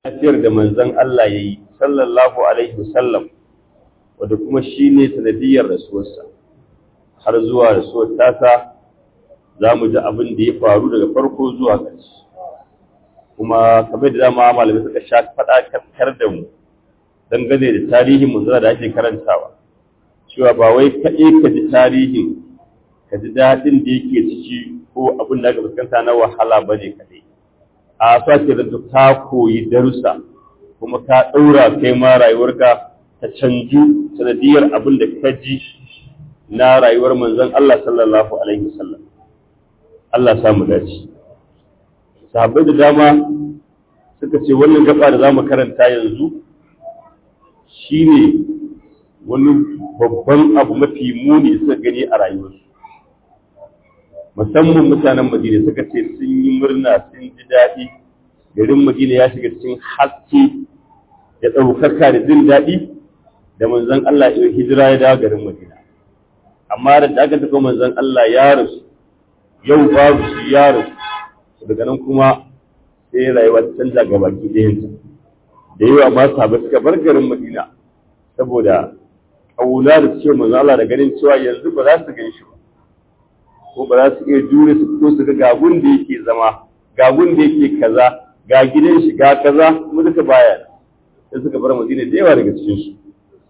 lafiyar da manzon Allah ya yi sallallahu alaihi wasallam wadda kuma shi ne sanadiyar rasuwarsa har zuwa rasuwar tasa za mu ji abin da ya faru daga farko zuwa ƙarshe kuma kamar da dama malamai suka sha faɗa kaskar da mu dangane da tarihin manzara da ake karantawa cewa ba wai kaɗai ka ji tarihin ka ji daɗin da yake ciki ko abin da aka fuskanta na wahala ba ne kaɗai a sake da ka koyi darussa kuma ka ɗaura kai ma rayuwarka ta canju sanadiyar abin da ka ji na rayuwar manzon Allah sallallahu alaihi wasallam Allah samu dace sahabbai da dama suka ce wannan gaba da zamu karanta yanzu shine wani babban abu mafi muni suka gani a rayuwarsu musamman mutanen Madina suka ce sun yi murna sun ji daɗi garin Madina ya shiga cikin haske da ɗaukaka da jin daɗi da manzon Allah ya hijira ya dawo garin Madina amma da aka tafi manzon Allah ya rasu yau babu shi ya rasu daga nan kuma sai rayuwa ta canza ga baki ɗayanta da yawa ma sahabbai suka bar garin Madina saboda kauna da cewa manzon Allah da ganin cewa yanzu ba za su gan shi ba ko ba za su iya jure su fito su ga gagun da yake zama gagun da yake kaza ga gidan shi ga kaza kuma duka baya sai suka bar Madina da yawa daga cikin su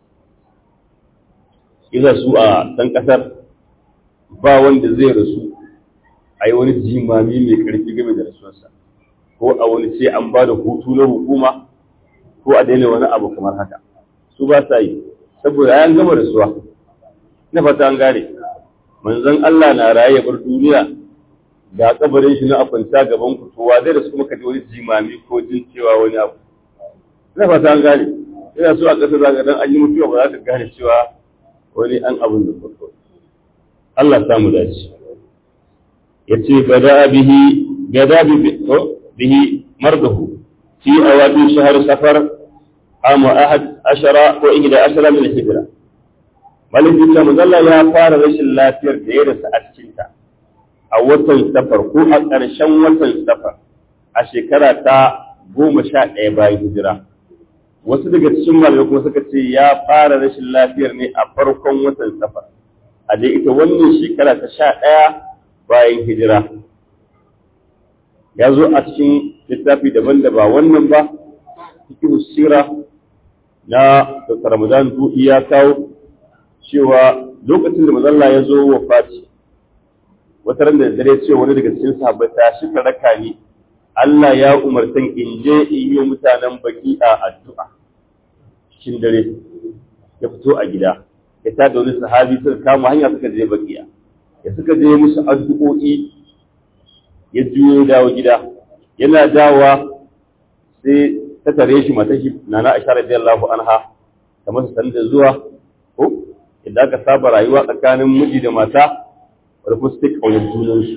iza su a ɗan ƙasar ba wanda zai rasu a yi wani jimami mai ƙarfi game da rasuwarsa ko a wani ce an ba da hutu na hukuma ko a daina wani abu kamar haka su ba sa yi saboda an gama rasuwa na fata an gane manzon Allah na raye ya bar duniya ga kabarin shi na akwanta gaban ku to wa zai rasu kuma ka ji wani jimami ko jin cewa wani abu na fata an gane ina so a ƙasa za dan an yi mutuwa ba za ka gane cewa wani an abin da farko Allah samu dace yace gada bihi gada bihi mardahu fi awadi shahr safar am ahad ashara ko ihda ashara min hijra malik bin muzalla ya fara rashin lafiyar da ya rasa a cikin ta a watan safar ko a ƙarshen watan safar a shekara ta goma sha ɗaya bayan hijira wasu daga cikin malamai kuma suka ce ya fara rashin lafiyar ne a farkon watan safar a dai ita wannan shekara ta sha ɗaya bayan hijira ya zo a cikin littafi daban da ba wannan ba cikin sira na Dr. Ramadan Du'i ya kawo cewa lokacin da mazalla ya zo wa Fati wata ran da dare ce wani daga cikin sahabbai ta shi raka ni Allah ya umartan in je in yi mutanen baki a addu'a cikin dare ya fito a gida ya ta da wani sahabi suka kama hanya suka je bakiya ya suka je musu addu'o'i ya juyo dawo gida yana dawa sai ta tare shi mata shi nana Aisha radiyallahu anha ta masa sanin da zuwa ko idan aka saba rayuwa tsakanin miji da mata wadda kuma su take ƙaunar junansu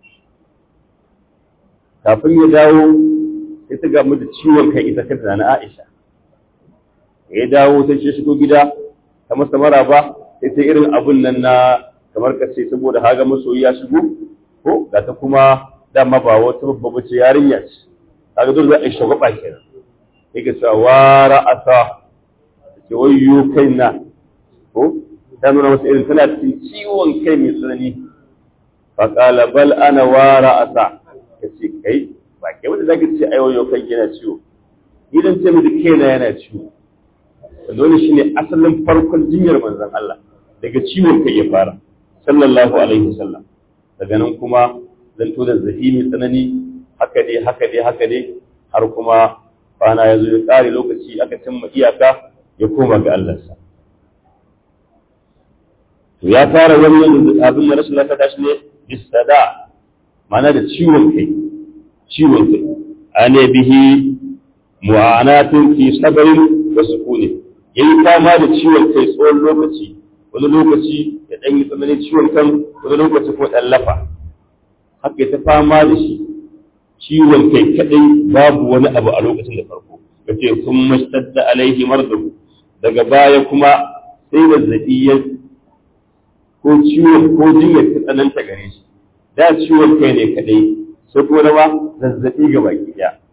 kafin ya dawo sai ta gamu da ciwon kai ita kanta na Aisha ya dawo sai shi shigo gida ta masa maraba sai ta irin abun nan na kamar ka ce saboda haga masoyi ya shigo ko ga ta kuma dama ba wata babba bace yarinya ce kaga dole za a yi shagwaba kenan yake cewa wa ra'asa ce wayyo kaina ko ta nuna masa irin tana cikin ciwon kai mai tsanani fa qala bal ana wa ra'asa kace kai ba kai wanda zaka ce ai wayyo kai yana ciwo idan ce miki kaina yana ciwo dole shine asalin farkon jinyar manzon Allah daga ciwon kai ya fara sallallahu alaihi wasallam daga nan kuma zan to da zahimi tsanani haka dai haka dai haka dai har kuma bana ya zo ya kare lokaci aka cimma iyaka ya koma ga Allah sa to ya fara wannan abin da rashin lafiya tashi ne bisada mana da ciwon kai ciwon kai ane bihi mu'anatun fi sabrin wa sukuni yayi fama da ciwon kai tsawon lokaci wani lokaci ya dan yi tsananin ciwon kan wani lokaci ko dan lafa haka ta fama da shi ciwon kai kadai babu wani abu a lokacin da farko kace sun mastadda alaihi mardahu daga baya kuma sai zazzabi ya ko ciwon ko jinyar ta tsananta gare shi da ciwon kai ne kadai sai ko rawa zazzabi ga baki daya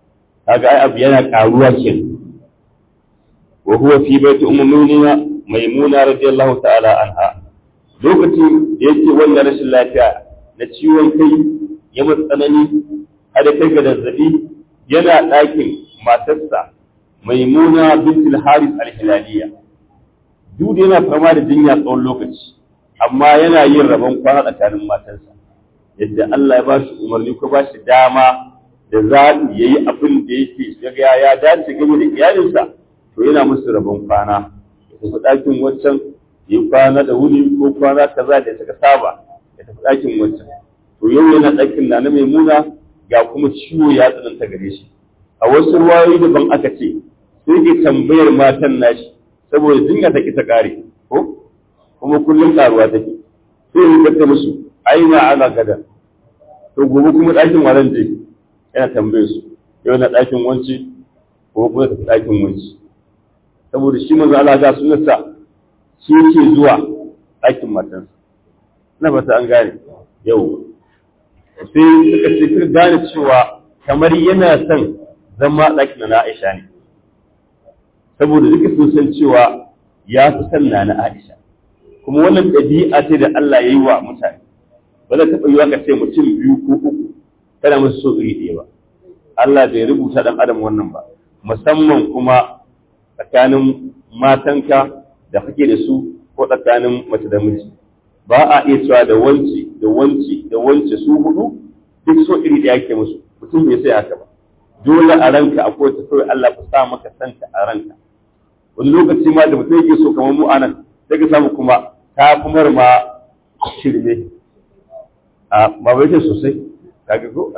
kaga ai abu yana karuwa kenan wa huwa fi baiti ummuna maimuna radiyallahu ta'ala anha lokacin da yake wannan rashin lafiya na ciwon kai ya matsanani har kai ga zazzabi yana ɗakin matarsa maimuna bintul haris al-hilaliya duk yana fama da jinya tsawon lokaci amma yana yin rabon kwana tsakanin matarsa yadda Allah ya ba shi umarni ko ba shi dama da zaɓi ya yi abin da yake ya ya dace game da iyalinsa to yana musu rabon kwana ya tafi ɗakin wancan ya kwana da wuni ko kwana kaza da suka saba ya tafi ɗakin wancan to yau yana ɗakin na na maimuna ga kuma ciwo ya tsananta gare shi a wasu ruwayoyi daban aka ce sai ke tambayar matan nashi saboda jinya ta ta kare ko kuma kullum karuwa take sai ya kata musu aina ana gada to gobe kuma ɗakin waran je yana tambaye su yau na ɗakin wanci ko kuma ta ɗakin wanci saboda shi manzo Allah ga sunarsa shi yake zuwa ɗakin matansa na fata an gane yau sai suka ce suka gane cewa kamar yana son zama ɗakin na Aisha ne saboda duka sun san cewa ya fi son na na Aisha kuma wannan ɗabi'a ce da Allah ya yi wa mutane ba zai taɓa yiwa ka ce mutum biyu ko uku kana musu so iri ɗaya ba Allah bai rubuta ɗan adam wannan ba musamman kuma tsakanin matanka da kake da su ko tsakanin mace da miji ba a iya cewa da wanci da wanci da wance su hudu duk so iri ɗaya ke musu mutum bai sai haka ba dole a ranka akwai ta kawai Allah ku sa maka santa a ranka wani lokaci ma da mutum yake so kamar mu anan sai ka samu kuma ta kuma ma shirme a ba bai sosai kaga ko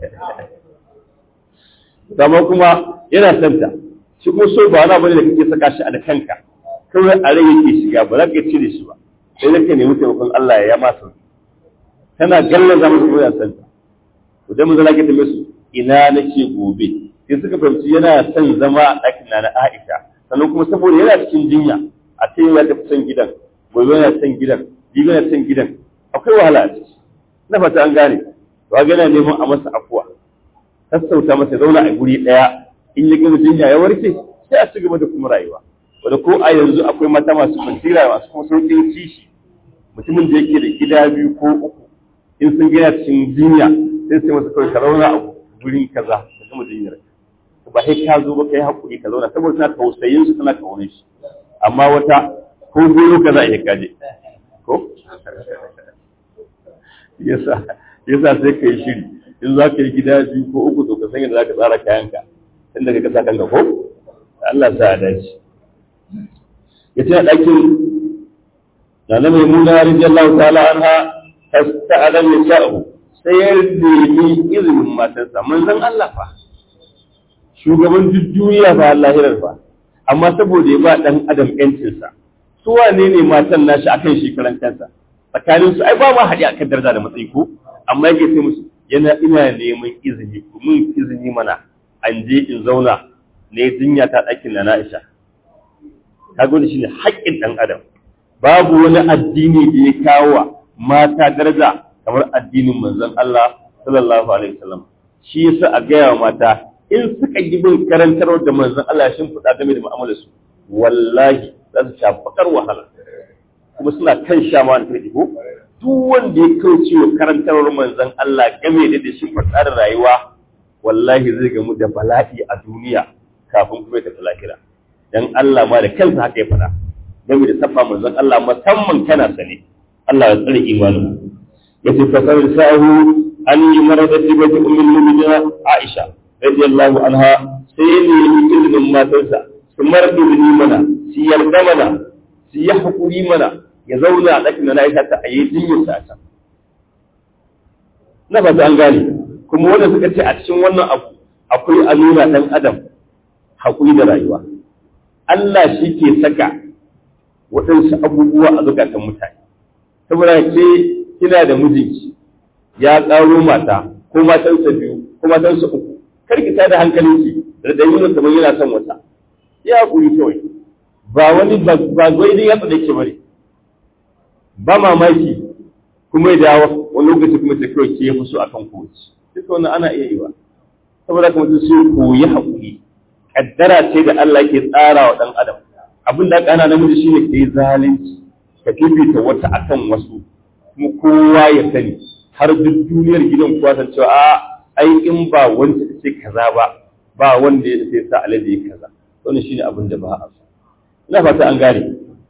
dama kuma yana santa shi kuma so ba wani bane da kake saka shi a da kanka kawai a rai yake shiga ba za ka cire shi ba sai da ka nemi taimakon Allah ya ma sauki tana gallan za mu ya santa to dan mun zala ke tambaye su ina nake gobe sai suka fahimci yana son zama a ɗakin na Aisha sannan kuma saboda yana cikin jinya a ce ya tafi son gidan gobe yana son gidan jibi yana son gidan akwai wahala a ciki na fata an gane to ga yana neman a masa afuwa sassauta masa zauna a guri ɗaya in ya gama jinya ya warke sai a ci gaba da kuma rayuwa wanda ko a yanzu akwai mata masu basira masu kuma sauƙin kishi mutumin da yake da gida biyu ko uku in sun gina cikin jinya sai sai masa kawai ka zauna a gurin kaza ka gama jinyar ba sai ka zo ba kai hakuri ka zauna saboda tana tausayin su tana kaunar shi amma wata ko goyo ka za a iya kaje ko yasa yasa sai ka yi shiri in za ka yi gida biyu ko uku to ka san yadda za ka tsara kayanka inda ka kasa kanka ko Allah sa a dace ya ce a ɗakin na na mai muna rijiyallahu ta'ala anha ta'ala mai sha'u sai ya nemi izinin matarsa manzon Allah fa shugaban duk duniya fa lahirar fa amma saboda ya ba dan adam yancinsa su wane ne matan nashi akan shekaran kansa tsakanin su ai ba ma haɗi akan daraja da matsayi ko amma yake sai musu yana ina neman izini mun izini mana an je in zauna ne jinya ta ɗakin na Aisha kaga shi shine haƙƙin ɗan adam babu wani addini da ya kawo mata daraja kamar addinin manzon Allah sallallahu alaihi wasallam shi yasa a gaya wa mata in suka yi bin karantarwar da manzon Allah ya shimfiɗa game da mu'amalar su wallahi za su sha bakar wahala kuma suna kan sha ma ta ko duk wanda ya kauce wa karantarwar manzon Allah game da shi da rayuwa wallahi zai gamu da bala'i a duniya kafin kuma ya tafi lahira dan Allah ma da kansa haka ya faɗa game da sabba manzon Allah musamman kana sane Allah ya tsare imanin yace fasar sa'ahu an yi marada tibati ummul mu'minin Aisha radiyallahu anha sai ya nemi izinin matarsa su mardu ni mana su yarda mana su yi hakuri mana ya zauna a ɗakin na Aisha ta ayi jinyar sa ta na fata an gane kuma wanda suka ce a cikin wannan abu akwai a nuna ɗan adam haƙuri da rayuwa Allah shi ke saka waɗansu abubuwa a zukatan mutane saboda ke kina da mijinki ya ƙaro mata ko matansa biyu ko matansa uku kar ki tada hankalinki da da yin kamar yana son wata ya haƙuri kawai ba wani ba gwaidin ya tsada ke bane ba mamaki kuma ya dawo wani lokaci kuma ta kawai ke fi so akan kowace duka wannan ana iya yi ba saboda kuma mutum sai koyi haƙuri kaddara ce da Allah ke tsara wa ɗan adam abin da aka ana namiji shine ka yi zalunci ka fifita wata akan wasu kuma kowa ya sani har duk duniyar gidan kowa san cewa a ai in ba wanda ta ce kaza ba ba wanda ya sai sa alade ya kaza wannan shine abin da ba a so ina fata an gane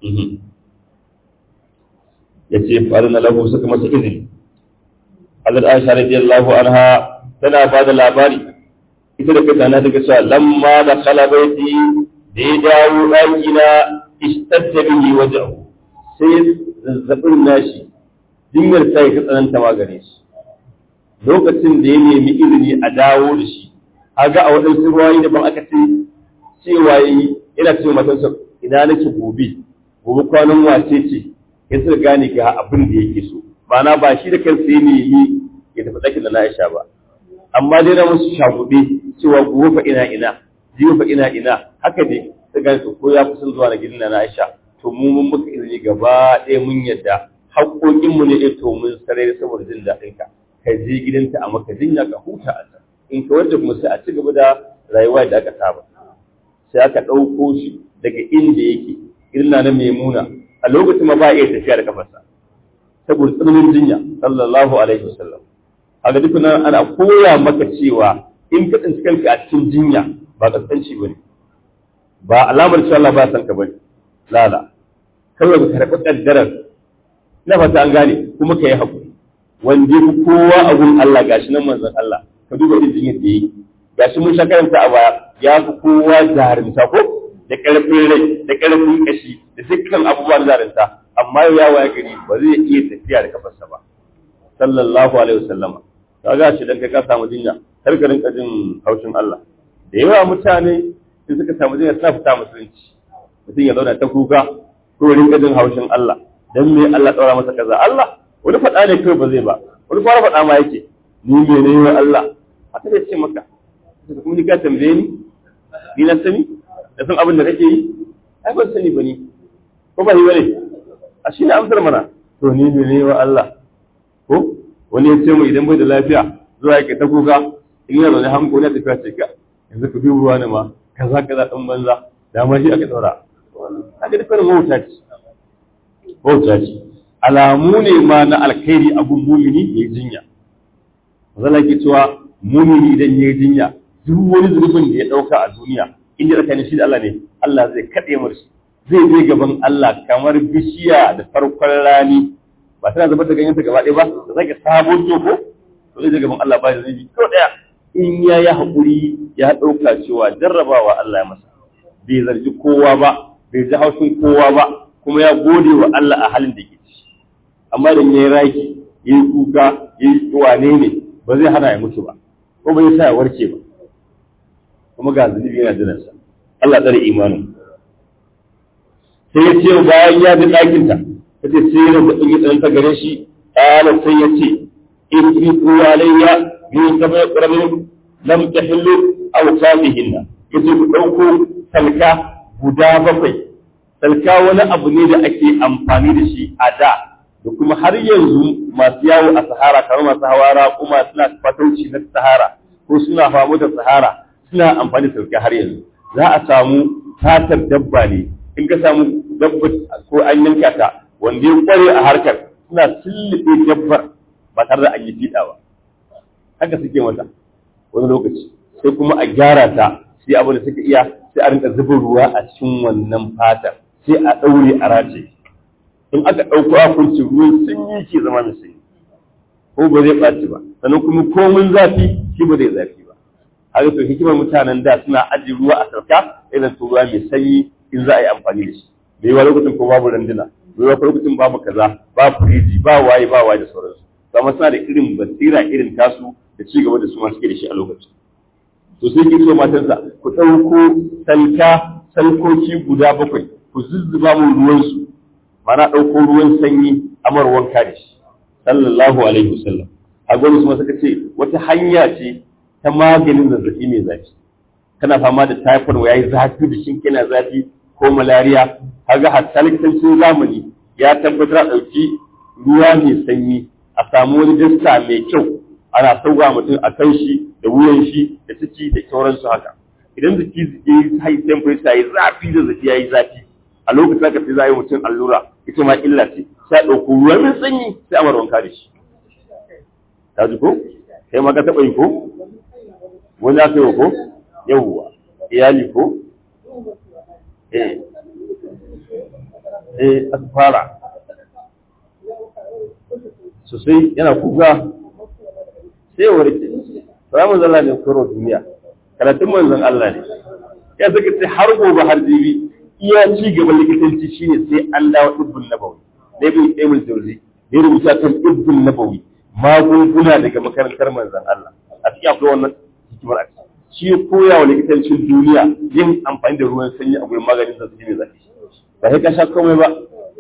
ya ce farina lahu suka masa izini Hazrat Aisha radiyallahu anha tana ba da labari ita da kanta na daga cewa lamma da khala baiti da ya dawo ɗaki na ishtadda bihi wajhu sai zazzabin nashi jinyar sai ka tsananta magare shi lokacin da ya nemi izini a dawo da shi a ga a waɗansu ruwayi da ban aka ce cewa yi yana cewa matansa ina nake gobe gobe kwanan wace ce ya suka gane ga abin da yake so ma'ana ba shi da kansa ya nemi ya tafi ɗakin da na Aisha ba amma dai na musu shaguɗe cewa gobe fa ina ina jiyo fa ina ina haka dai ta gane to ko ya kusan zuwa na gidan na Aisha to mu mun muka izini gaba ɗaya mun yadda haƙoƙinmu ne to mun sarari saboda jin daɗin ka ka je gidanta a maka jinya ka huta a can in ka wadda kuma sai a ci gaba da rayuwa da aka saba sai aka ɗauko shi daga inda yake irin na maimuna a lokacin ma ba a iya tafiya da kafarsa saboda tsananin jinya sallallahu alaihi wasallam a ga duk nan ana koya maka cewa in ka tsinci kanka a cikin jinya ba kaskanci bane ba alamar cewa Allah ba san ka bane lala kawai ka karɓi kaddarar ina fata an gane kuma ka yi haƙuri wanda ya kowa a gun Allah gashi nan manzon Allah ka duba irin jinyar da yi gashi mun sha karanta a baya ya fi kowa jarumta ko da ƙarfin rai da ƙarfin ƙashi da dukkan abubuwan jarumta amma ya waya gari ba zai iya tafiya da kafarsa ba sallallahu alaihi wasallama kaga shi dan kai ka samu jinya har ka rinka jin haushin Allah da yawa mutane sun suka samu jinya suna fita musulunci mutum ya zauna ta kuka ko rinka jin haushin Allah dan me Allah daura masa kaza Allah wani faɗa ne kai ba zai ba wani fara faɗa ma yake ni me ne wa Allah haka zai ce maka kuma ni ka tambaye ni ni na sani da san abin da kake yi ai ban sani ba ni ko ba ni bane a shi ne amsar mana to ni me ne wa Allah ko wani ya ce mu idan bai da lafiya zuwa yake ta kuka in yana da hanko ne tafiya ce ka yanzu ka biyu ruwa ne ma kaza kaza dan banza da ma shi aka daura haka dukkan mawuta ce mawuta ce alamu ne ma na alkhairi abun mumini ya jinya zala ke cewa mumini idan ya jinya duk wani zunubin da ya dauka a duniya inda tsakanin shi da Allah ne Allah zai kaɗe mar shi zai je gaban Allah kamar bishiya da farkon rani ba tana zubar da ganyen ta gaba ɗaya ba da zaka sabon toko to zai je gaban Allah ba da zunubi ko ɗaya in ya yi haƙuri ya ɗauka cewa jarrabawa Allah ya masa bai zargi kowa ba bai ji haushin kowa ba kuma ya gode wa Allah a halin da ke ci amma da ya yi raki ya yi kuka ya yi wane ne ba zai hana ya mutu ba ko bai sa ya warke ba kuma ga zunubi yana jiransa Allah tsare imanin sai ya ce bayan ya bi ɗakinta ta ce sai ya da ɗin tsananta gare shi ƙala sai ya ce in fi alayya min saba ƙaramin lam tahillu aw safihinna yace ku ɗauko salka guda bakwai salka wani abu ne da ake amfani da shi a da da kuma har yanzu masu yawo a sahara kamar masu hawara kuma suna fatauci na sahara ko suna famo da sahara suna amfani da sauke har yanzu za a samu fatar dabba ne in ka samu dabba ko an yanka ta wanda ya kware a harkar suna sillibe dabbar ba tare da an yi fiɗa ba haka suke mata wani lokaci sai kuma a gyara ta sai abin da suka iya sai a rinka zuba ruwa a cikin wannan fatar sai a ɗaure a race in aka ɗauko a kunci ruwan sanyi ke zama mai sanyi ko ba zai ɓaci ba sannan kuma komin zafi shi ba zai zafi ba haka to hikimar mutanen da suna ajiye ruwa a sarka irin to ruwa mai sanyi in za a yi amfani da shi da yawa lokacin ko babu randuna da yawa lokacin babu kaza ba firiji ba waye ba waye da sauransu amma suna da irin basira irin tasu da ci gaba da su ma suke da shi a lokacin to sai ki so matansa ku ɗauko salka salkoki guda bakwai ku zuzzuba mu ruwansu mana ɗauko ruwan sanyi amar wanka da shi sallallahu alaihi wasallam a gwani kuma suka ce wata hanya ce ta maganin zazzabi mai zafi kana fama da typhoid wa yayi zafi da shin kana zafi ko malaria kaga hatta likitancin zamani ya tabbatar a ɗauki ruwa mai sanyi a samu wani dasta mai kyau ana sauwa mutum a kan shi da wuyan shi da ciki da sauransu haka idan jiki ya yi high temperature ya yi zafi da zaki ya yi zafi a lokacin aka fi za yi mutum allura ita ma illa ce sai a ɗauko ruwa mai sanyi sai a wanka da shi ta ji ko kai ma ka taɓa yi ko wani aka yi ko yawwa iyali ko eh eh aka fara sosai yana kuka sai warke ramin zalla ne kuro duniya karatun manzon Allah ne ya saka ce har gobe har jibi iya ci gaban likitanci shine sai an dawo ibbun nabawi da ibn Emil Jauzi ya rubuta kan ibbun nabawi magunguna daga makarantar manzon Allah a cikin akwai wannan hikimar a shi ya koya wa likitancin duniya yin amfani da ruwan sanyi a gurin maganin zazzabi mai zafi ba sai ka sha komai ba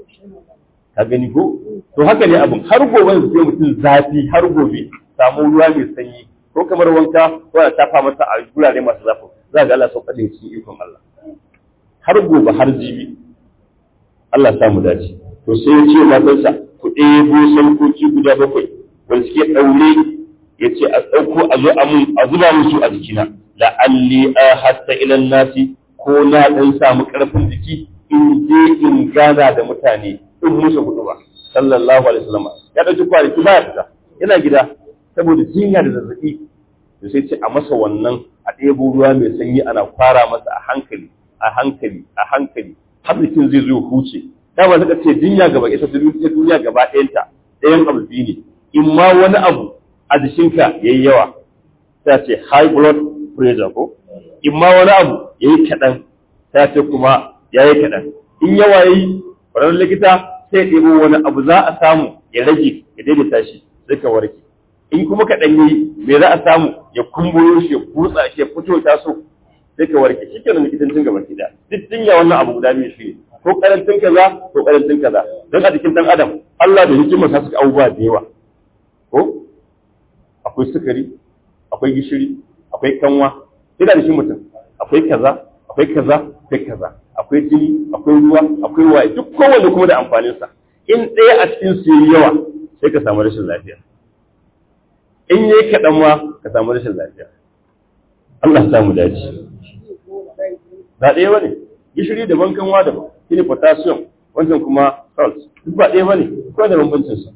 ka gani ko to haka ne abin har gobe zai mutum zafi har gobe samu ruwa mai sanyi ko kamar wanka ko a tafa masa a gurare masu zafi za ga Allah sauka da cikin ikon Allah har gobe har jibi Allah samu dace to sai ya ce matarsa ku ɗebo sarkoki guda bakwai wanda suke ɗaure ya ce a ɗauko a zo a zuba musu a jikina la'alli a hatta ilan nasi ko na ɗan samu ƙarfin jiki in je in gana da mutane in musu hudu ba sallallahu alaihi wasallam ya ɗauki kwanaki ba ya fita yana gida saboda jinya da zazzaɓi da sai ce a masa wannan a ɗebo ruwa mai sanyi ana fara masa a hankali a hankali a hankali har jikin zai zo huce dama suka ce jinya gaba ita duniya gaba ɗayanta ɗayan abu biyu ne in ma wani abu a jikinka yayi yawa ta ce high blood pressure ko in ma wani abu yayi kaɗan ta ce kuma yayi kaɗan in yawa yayi ƙwararren likita sai ɗebo wani abu za a samu ya rage ya daidaita shi sai ka warke in kuma kaɗan yayi me za a samu ya kumburo shi ya kutsa shi ya fito ta so sai ka warke shi kenan likitancin gaba ki da duk jinya wannan abu guda biyu shi ko karantin kaza ko karantin kaza don a jikin dan adam Allah da hikimar sa suka abubuwa da yawa ko akwai sukari akwai gishiri akwai kanwa ina da shi mutum akwai kaza akwai kaza akwai kaza akwai jini akwai ruwa akwai waye duk kowanne kuma da amfanin sa in ɗaya a cikin su yayi yawa sai ka samu rashin lafiya in yayi kaɗan ma ka samu rashin lafiya Allah samu dace ba ɗaya bane gishiri daban kanwa daban shine potassium wancan kuma salt duk ba ɗaya bane ko da bambancin sa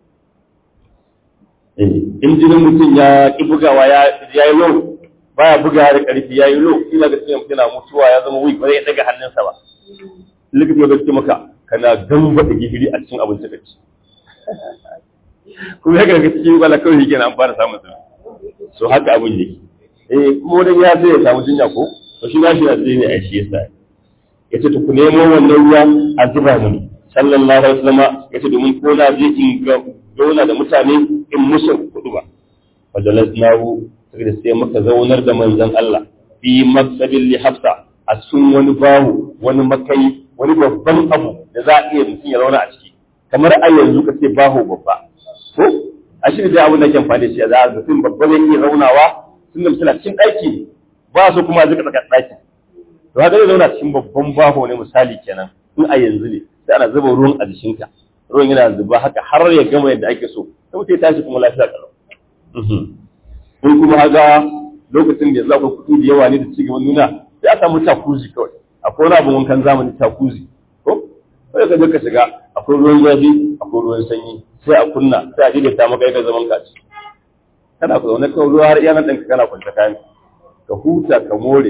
in jinin mutum ya ki bugawa ya yi low baya bugawa da ƙarfi ya yi low ina ga cikin mutum na mutuwa ya zama weak ba zai daga hannunsa ba likita ya gaske maka kana gamba da gishiri a cikin abinci ka ci kuma ya ga cikin wala kawai yake na amfana samun sa so haka abin yake eh kuma wani ya zai ya samu jinya ko to shi ba shi da zai ne a shi yasa yace to ku nemo wannan ruwa a zuba mini sallallahu alaihi wasallam yace domin ko na je in ga zauna da mutane in musu kudu ba wajalasnahu sai sai muka zaunar da manzon Allah fi maksabin li hafsa a cikin wani bahu wani makai wani babban abu da za a iya mutum ya zauna a ciki kamar a yanzu ka ce baho babba ko a shi da abin da ke amfani da shi za a mutum babba zai iya zaunawa tun da mutum cikin ɗaki ba su kuma zika tsaka ɗaki to haka zai zauna cikin babban baho ne misali kenan in a yanzu ne sai ana zuba ruwan a jikinka ruwan yana zuba haka har ya gama yadda ake so sai mutum ya tashi kuma lafiya kalau in kuma haka lokacin da za ku kuɗi da yawa ne da cigaban nuna sai a samu takuzi kawai akwai wani abin wankan zamani takuzi ko sai ka je ka shiga akwai ruwan zafi akwai ruwan sanyi sai a kunna sai a daidaita maka yadda zaman ka ci kana ku zaune kawai ruwa har iya nan ɗinka kana kwanta kayan ka huta ka more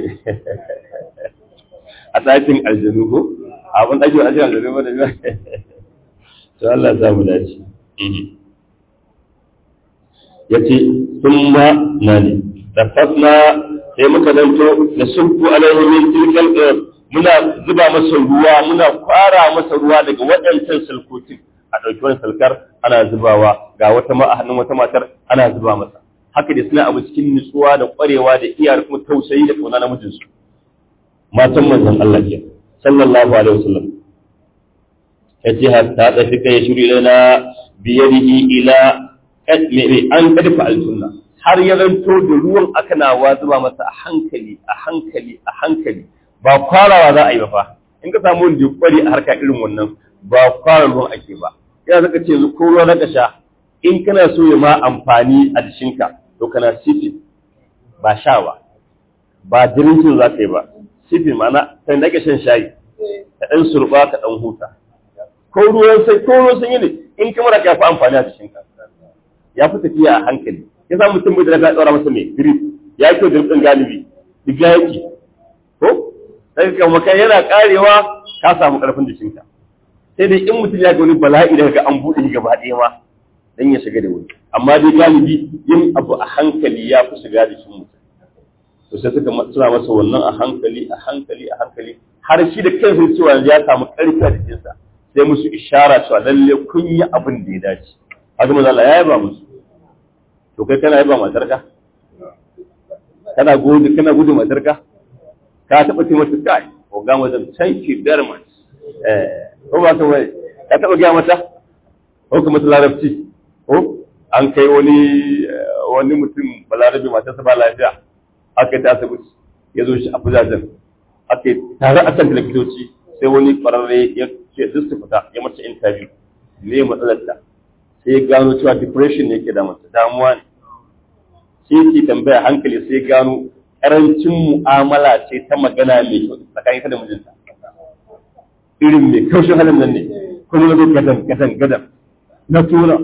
a ɗakin aljanu ko abin ɗakin aljanu aljanu ba da biya to Allah za mu dace ya ce sun ma na ne da fasna sai muka zanto da sulku alaihi min tilkal muna zuba masa ruwa muna kwara masa ruwa daga waɗancan salkokin a ɗauki wani salkar ana zubawa ga wata ma a hannun wata matar ana zuba masa haka da suna abu cikin nutsuwa da ƙwarewa da iyar kuma tausayi da ƙauna namijinsu matan manzon Allah ke sallallahu alaihi wasallam yace hatta tafi kai shuri lana biyadihi ila an kadfa alsunna har ya zanto da ruwan aka nawa zuba masa a hankali a hankali a hankali ba kwarawa za a yi ba fa in ka samu wanda ya kware a harka irin wannan ba kwara ruwan ake ba ya zaka ce ko ruwa na sha in kana so ya ma amfani a jikinka to kana sifi ba sha ba ba dirincin za ka yi ba sifin ma'ana kan da shan shayi ka ɗan surba ka ɗan huta ko ruwan sai ko ruwan sanyi ne in kamar ka fi amfani a cikin ka ya fi tafiya a hankali ya sa mutum bai da ka tsara masa mai drip ya yi drip ɗin galibi diga yake ko sai ka maka yana karewa ka samu ƙarfin jikinka sai dai in mutum ya ga wani bala'i daga an buɗe gaba ɗaya ma dan ya shiga da wuri amma dai galibi yin abu a hankali ya fi shiga da shi mutum to sai suka suna masa wannan a hankali a hankali a hankali har shi da kansa cewa ya samu ƙarfi a jikinsa sai musu ishara cewa lalle kun yi abin da ya dace haka manzo Allah ya yaba musu to kai kana yaba matarka kana gudu kana gudu matarka ka taba ce mata kai ko ga wajen thank you very much eh ko ba ka wai ka taba ga mata ko kuma ta larabci ko an kai wani wani mutum balarabi matarsa ba lafiya aka yi ta asibiti ya zo shi a fuzajen aka yi tare a kan likitoci sai wani kwararre ya ce duk su fita ya mace interview me matsalar ta sai ya gano cewa depression ne yake da mata damuwa ne sai ke tambaya hankali sai ya gano karancin mu'amala ce ta magana mai kyau tsakanin ta da mijinta irin mai kaushin halin nan ne kuma na zo gadan gadan gadan na tura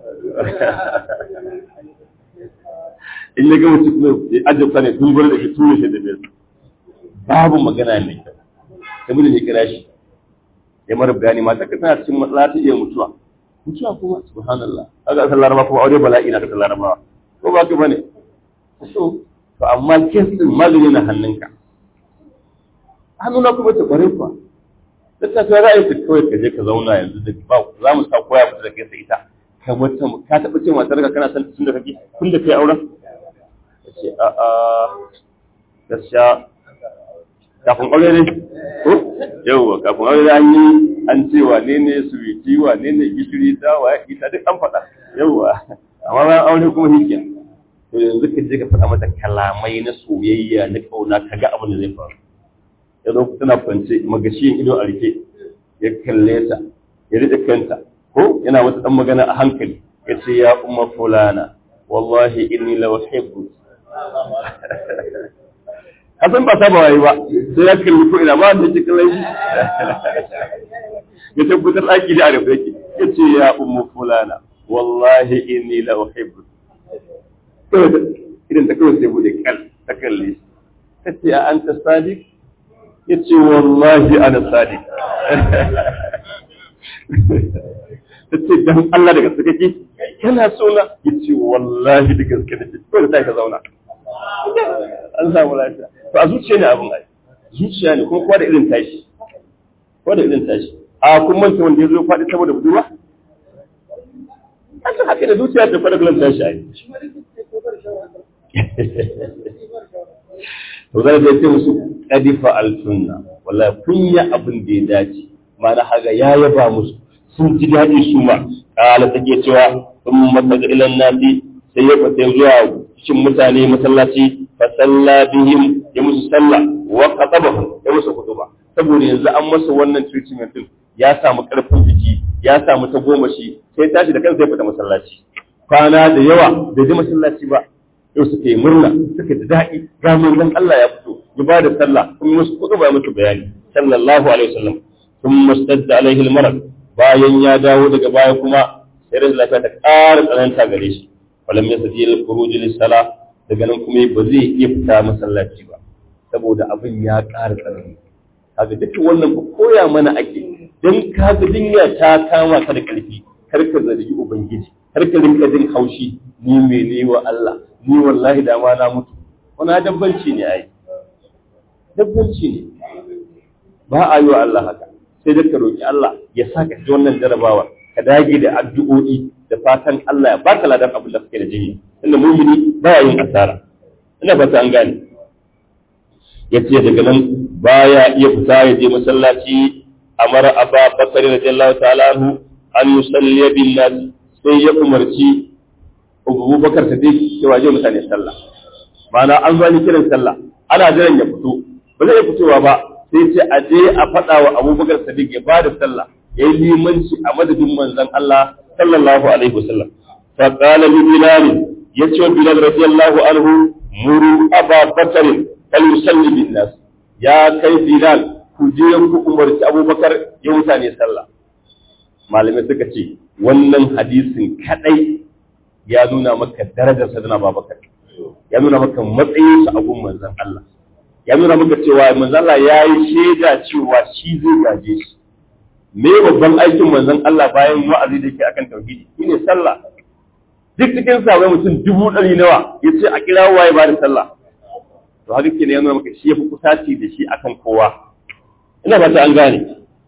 in ya ga mutum kuma ya ajabta ne dun gwada da shi tura shi da bai babu magana mai kyau saboda ne kira shi ya mara bayani mata ka tana cikin matsala ta iya mutuwa mutuwa kuma subhanallah kaga asal laraba kuma aure bala'i na kasar larabawa ko ba ka bane so to amma kes din magani na hannunka hannuna kuma ta kware kuwa duk ta za a yi kawai ka je ka zauna yanzu da ba za mu sa koya fita da kai sai ita ka wata ka taɓa ce matar ka kana san tun da kake tun da kai auren ka ce a a gaskiya kafin aure ne ko yauwa kafin aure an yi an ce wane ne suwiti wane ne gishiri ta wa ita duk an faɗa yauwa amma bayan aure kuma hikin to yanzu ka je ka faɗa mata kalamai na soyayya na ƙauna ka ga abin da zai faru ya zo tana kwance magashiyin ido a rike ya kalle ta ya rike kanta ko yana wata dan magana a hankali ya ce ya umma fulana wallahi inni la uhibbu kasan ba saba wayi ba sai ya kalli ko ina ba da cikin lai ya tabbatar aki da arafa yake ya ce ya umma fulana wallahi inni la uhibbu idan ta kawai sai bude kal ta kalle ta ce a anta sadiq ya ce wallahi ana sadiq ta ce dan Allah daga suka ke kana sona ya ce wallahi da gaske da ke kawai da ta ka zauna an samu lafiya to a zuciya ne abin ai zuciya ne kuma kowa da irin tashi kowa da irin tashi a kun manta wanda ya zo faɗi saboda budurwa an san haka da zuciya ta faɗa kullum tashi ai to zai da ce musu kadifa alsunna wallahi kun yi abin da ya dace mana haga ya yaba musu sun ji daɗi su ma kala take cewa sun mata ga ilan nasi sai ya fita zuwa cikin mutane masallaci fa salla bihim ya musu sallah wa qatabahu ya musu kutuba saboda yanzu an masa wannan treatment din ya samu karfin jiki ya samu ta goma shi sai tashi da kansa ya fita masallaci kwana da yawa bai je masallaci ba yau suka yi murna suka ji daɗi ga manzon Allah ya fito ya ba da sallah kuma musu kutuba ya musu bayani sallallahu alaihi wasallam thumma stadda alaihi almarad bayan ya dawo daga baya kuma sai rashin lafiya ta ƙara tsananta gare shi walam yasdi al-khuruj lis-salah daga nan kuma ba zai iya fita masallaci ba saboda abin ya ƙara tsanani kaga duk wannan ba koya mana ake dan kaga dinya ta kama ka da ƙarfi kar ka zargi ubangiji kar ka rinka jin haushi ni me ne wa Allah ni wallahi da ma na mutu wani dabbanci ne ai dabbanci ne ba a yi wa Allah haka sai da ka roki Allah ya saka ji wannan jarabawa ka dage da addu'o'i da fatan Allah ya baka ladan abin da kake da jini inda mumini baya yin asara ina fata an gane yace daga nan baya iya fita ya je masallaci amara aba bakar radiyallahu ta'ala anhu an yusalli bin nas sai ya umarci Abu Bakar Sadiq cewa je mutane sallah ma'ana an zo ni kiran sallah ana jiran ya fito ba zai fitowa ba sai ce a je a faɗa wa Abu Bakar Sadiq ya bada sallah yayi limanci a madadin manzon Allah sallallahu alaihi wasallam fa qala li bilal ya ce wa bilal radiyallahu anhu muru aba bakarin kal yusalli bin nas ya kai bilal ku je ku umarci abubakar ya mutane sallah malamai suka ce wannan hadisin kadai ya nuna maka darajar sadana babakar ya nuna maka matsayin sa a gun manzon Allah ya nuna maka cewa manzon Allah ya yi shaida cewa shi zai gaje shi me babban aikin manzon Allah bayan wa'azi da yake akan tauhidi shine sallah duk cikin sabai mutum dubu ɗari nawa ya ce a kira waye ba da sallah to haka ke ya nuna maka shi ya fi kusaci da shi akan kowa ina fata an gane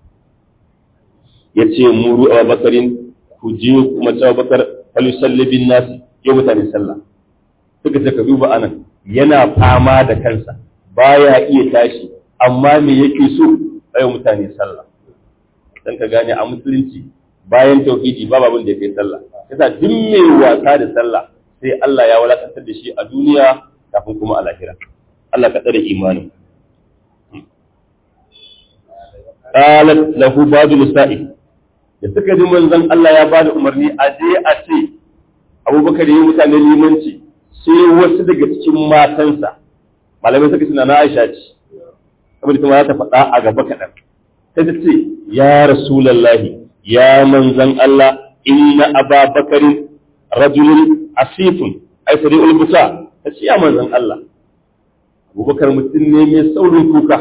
ya ce muru a bakarin ku je kuma cewa bakar falisalli bin nasi ya mutane sallah suka ce ka duba anan yana fama da kansa baya iya tashi amma me yake so ayo mutane sallah dan ka gane a musulunci bayan tauhidi babu abin da yake sallah yasa duk mai wasa da sallah sai Allah ya walakantar da shi a duniya kafin kuma a lahira Allah ka tsare imanin qalat lahu ba'd nisa'i da suka ji manzon Allah ya bada umarni a je a ce Abubakar ya mutane limanci sai wasu daga cikin matansa malamai suka ce na Aisha ce saboda kuma za ta faɗa a gaba kaɗan sai ta ce ya rasulallahi ya manzan Allah inna aba bakarin rajulun asifun ai sari ulbuta ta ce ya manzan Allah abubakar mutum ne mai saurin kuka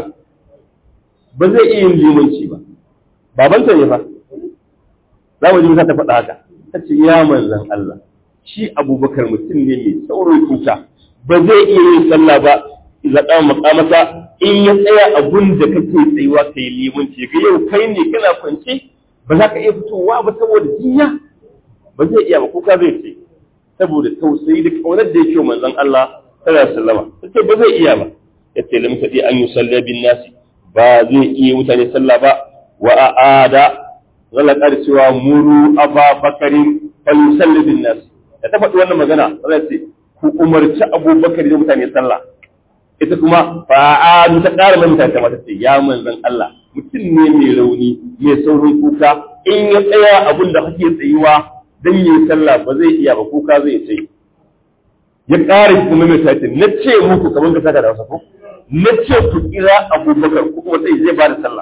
ba zai iya yin limanci ba babanta ne fa za mu ji ta faɗa haka ta ce ya manzan Allah shi abubakar mutum ne mai saurin kuka ba zai iya yin sallah ba idan ɗan makamata in ya tsaya abun da kake tsayuwa ka yi limanci ga yau kai ne kana kwance ba za ka iya fitowa ba saboda jinya ba zai iya ba kuka zai ce saboda tausayi da kaunar da yake manzon Allah sallallahu alaihi wasallam sai ba zai iya ba yace lam tadi an yusalla bin nasi ba zai iya mutane sallah ba wa aada zalla kar cewa muru aba bakarin fal yusalli bin nasi da ta faɗi wannan magana zai ce ku umarci abubakar da mutane sallah ita kuma fa'adu ta ƙara mai mutane mata ce ya manzan Allah mutum ne mai rauni mai saurin kuka in ya tsaya abin da kake tsayuwa don yi sallah ba zai iya ba kuka zai ce ya ƙara kuma mai tace na ce muku kamar ka saka da wasa ko na ce ku kira abubakar ko kuma sai zai ba da sallah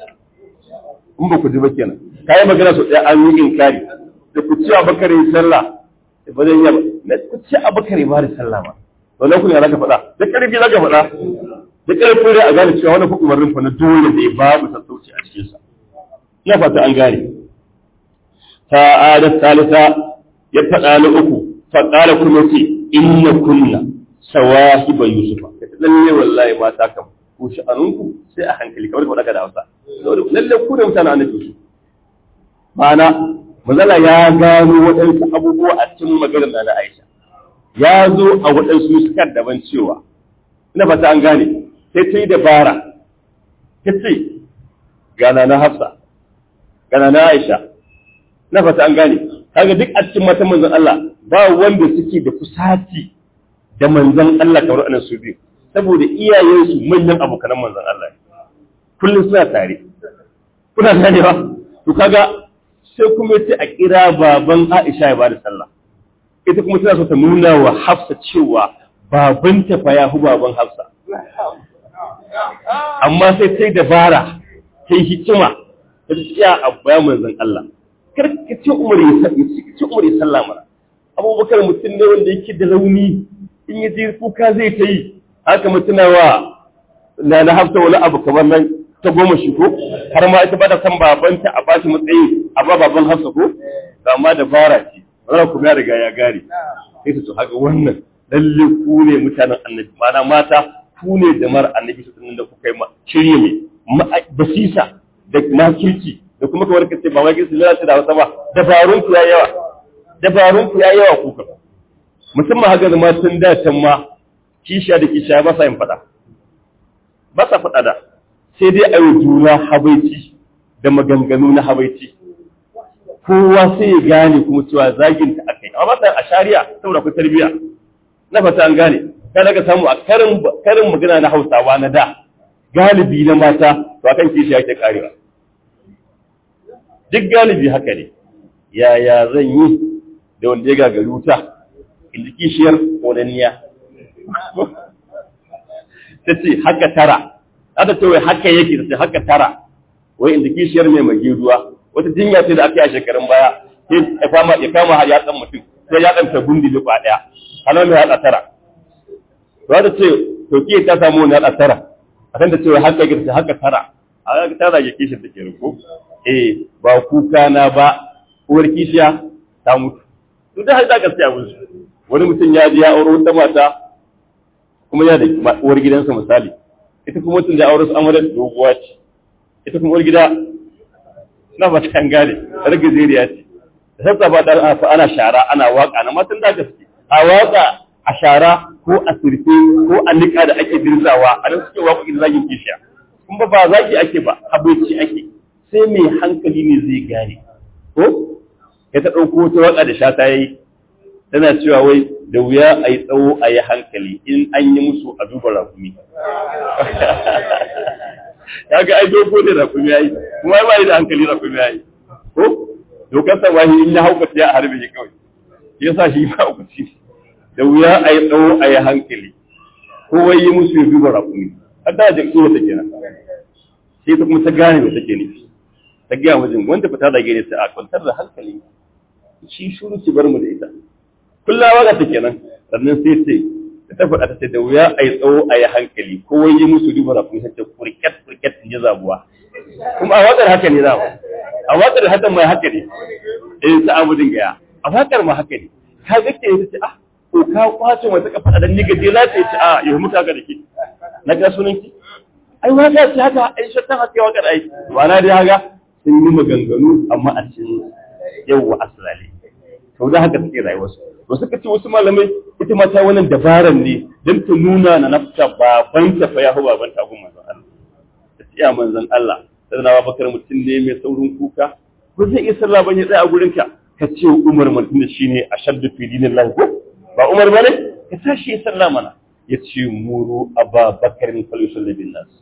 in ba ku ji ba kenan kayi magana sau ɗaya an yi inkari da ku ce abubakar yi sallah ba zai iya ba na ku ce abubakar yi ba da sallah ba wannan kuma za ka faɗa da ƙarfi za ka faɗa da ƙarfi dai a gane cewa wani fa umarnin fa na dole ne babu sassauci a cikin sa ina fata an gane ta'ada salisa ya faɗa na uku fa qala kuma ce inna kunna sawahiba yusufa lalle wallahi mata kam ku sha'anunku sai a hankali kamar ka faɗa da Hausa lalle ku da mutanen annabi Yusuf ma'ana mazala ya gano waɗansu abubuwa a cikin maganar na Aisha ya zo a waɗansu nuskar daban cewa ina fata an gane sai ta yi dabara ta ce gana na hafsa gana na aisha na fata an gane kaga duk a cikin matan manzon Allah ba wanda suke da kusaci da manzon Allah kamar anan su biyu saboda iyayensu manyan abokanan manzon Allah kullum suna tare kuna gane ba to kaga sai kuma sai a kira baban Aisha ya bada sallah ita kuma tana so ta nuna wa Hafsa cewa babanta fa ya hu baban Hafsa. Amma sai sai dabara, sai hikima, ta tsaya a bayan manzon Allah. Kar ka ce Umar ya ce Umar ya sallah mana. Abubakar mutum ne wanda yake da rauni, in ya je kuka zai ta yi, haka mutuna wa na na Hafsa wani abu kamar nan ta goma shi ko, har ma ita ba ta san babanta a bashi matsayi a ba baban Hafsa ko, amma dabara ce. wannan kuma ya riga ya gare sai su haka wannan lalle ku ne mutanen annabi mana mata ku ne jama'ar annabi su da kuka yi shirye mai basisa da makirci da kuma kamar kace ba wai gisu lalata da wasa ba dabarun ku ya yawa dabarun ku ya yawa ku ka musamman haka zama tun da can ma kisha da kisha ba sa yin fada ba sa fada da sai dai ayi juna habaici da maganganu na habaici kowa sai ya gane kuma cewa zagin ta akai amma ba a shari'a saboda akwai tarbiyya na fata an gane ka daga samu a karin karin magana na Hausawa na da galibi na mata to akan kishi yake karewa duk galibi haka ne yaya zan yi da wanda ya gagari wuta inda kishiyar ƙonaniya ta ce haka tara aka ce wai haka yake ta ce haka tara wai inda kishiyar mai magi ruwa wata jinya ce da aka yi a shekarun baya ya kama ya kama har yatsan mutum sai ya ɗanta gundi da kwa ɗaya halar mai haɗa tara to ta ce to ki ta samu wani haɗa tara a kan ta ce wai haka yake ta haka tara a haka tara ya kishiyar ta ke ruko eh ba kuka na ba uwar kishiya ta mutu to da haka gaskiya mun wani mutum ya je ya aure wata mata kuma yana da uwar gidansa misali ita kuma mutum da aure su amurar doguwa ce ita kuma uwar gida na ba ta gane rage zuriya ce da sassa ba da ana shara ana waka na matan da gaske a waka a shara ko a sirfe ko a nika da ake dirzawa a nan suke waƙoƙin zagin kishiya kuma ba zaki ake ba habaici ake sai mai hankali ne zai gane ko ya ta ɗauko wata waka da shata ya yi tana cewa wai da wuya a yi tsawo a yi hankali in an yi musu a duba rakumi ya ga ai dogo ne rakumi ya yi kuma ba yi da hankali rakumi ya yi ko dokar sa wahi in ya hauka ya a harbe shi kawai ya sa shi ba ku ci da wuya a yi tsawo a yi hankali ko wai yi musu ya duba rakumi har da jin tsoro take nan sai ta kuma ta gane me take nufi ta gaya wajen wanda fita da gare sai a kwantar da hankali shi shuru ki bar mu da ita kullum waka ta kenan sannan sai ce ta faɗa ta ce da wuya a yi tsawo a yi hankali ko wai yi musu duba da kuma ce kurket kurket in ji zabuwa kuma a wakar haka ne za a wakar haka mai haka ne eh ta abu dinga ya a wakar ma haka ne ka ga ke ta ce ah ko ka kwace wata ka faɗa dan ni gaje za ta ce ah yau muka ga da ke na ga sunan ki ai waka ce haka ai shattan haka wakar ai ba na dai haka sun yi maganganu amma a cikin yawwa asalali to da haka suke rayuwarsu to suka ce wasu malamai ita ma ta wannan dabaran ne don ta nuna na nafta babanta fa ya hu babanta gun manzon Allah ta ce ya manzon Allah sai na bakar mutum ne mai saurin kuka ko zai iya sallah ban ya tsaya a gurin ka ka ce Umar mutum da shine ashaddu fi dinillah ko ba Umar bane ka tashi ya sallah mana ya ce muru Aba Bakar fal yusalli bin nas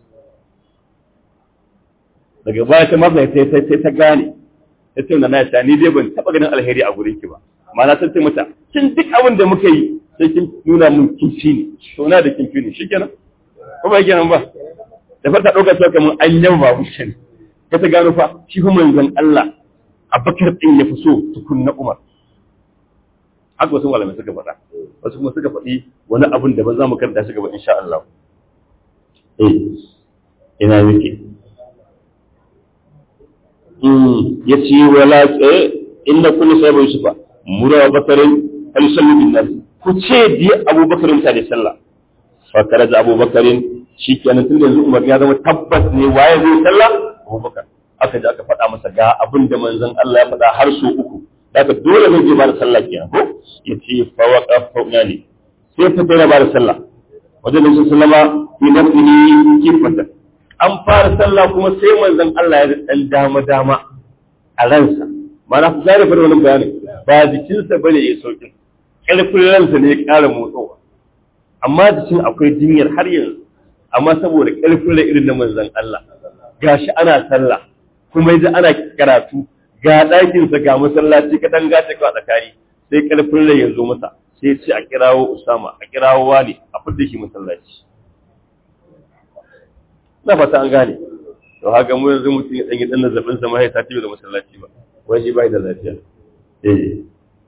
daga baya ta masa sai ta gane ta ce na ta ni dai ban taba ganin alheri a gurin ki ba ma'ana ta ce mata kin duk abin da muka yi sai kin nuna mun kinci ne to na da kinci ne shikenan ko ba kenan ba da farta dauka ta kamar an yaba ba mushin ka ta gano fa shi fa manzon Allah Abubakar din ya fi so tukunna Umar haka wasu malamai suka faɗa wasu kuma suka faɗi wani abin da ba za mu karanta shi gaba insha Allah eh ina yake ya ce wala inda kullu sai bai sufa mura bakarin alisallu bin nas ku ce di abubakarin ta da sallah fa kare da abubakarin shikenan tun yanzu umar ya zama tabbas ne waye zai sallah abubakar aka ji aka faɗa masa ga abin da manzon Allah ya faɗa har so uku daga dole zai je ba da sallah kenan ko ya ce fa waqa fa ne sai ta fara ba da sallah wajen da sallama fi nafsihi kifatan an fara sallah kuma sai manzon Allah ya dan dama dama a ransa mana ku zare fara wannan bayani ba jikinsa bane ya sauki ƙarfin ransa ne ya ƙara motsowa amma jikin akwai jinyar har yanzu amma saboda ƙarfin rai irin na manzon Allah gashi ana sallah kuma yaji ana karatu ga ɗakinsa ga masallaci ka dan gace ka tsakani sai ƙarfin rai ya zo masa sai ce a kirawo Usama a kirawo wani a fidda shi masallaci na fata an gane to haka mu yanzu mutum ya danyi dan zazzabin sa mai ta tiyo da masallaci ba wai shi bai da lafiya eh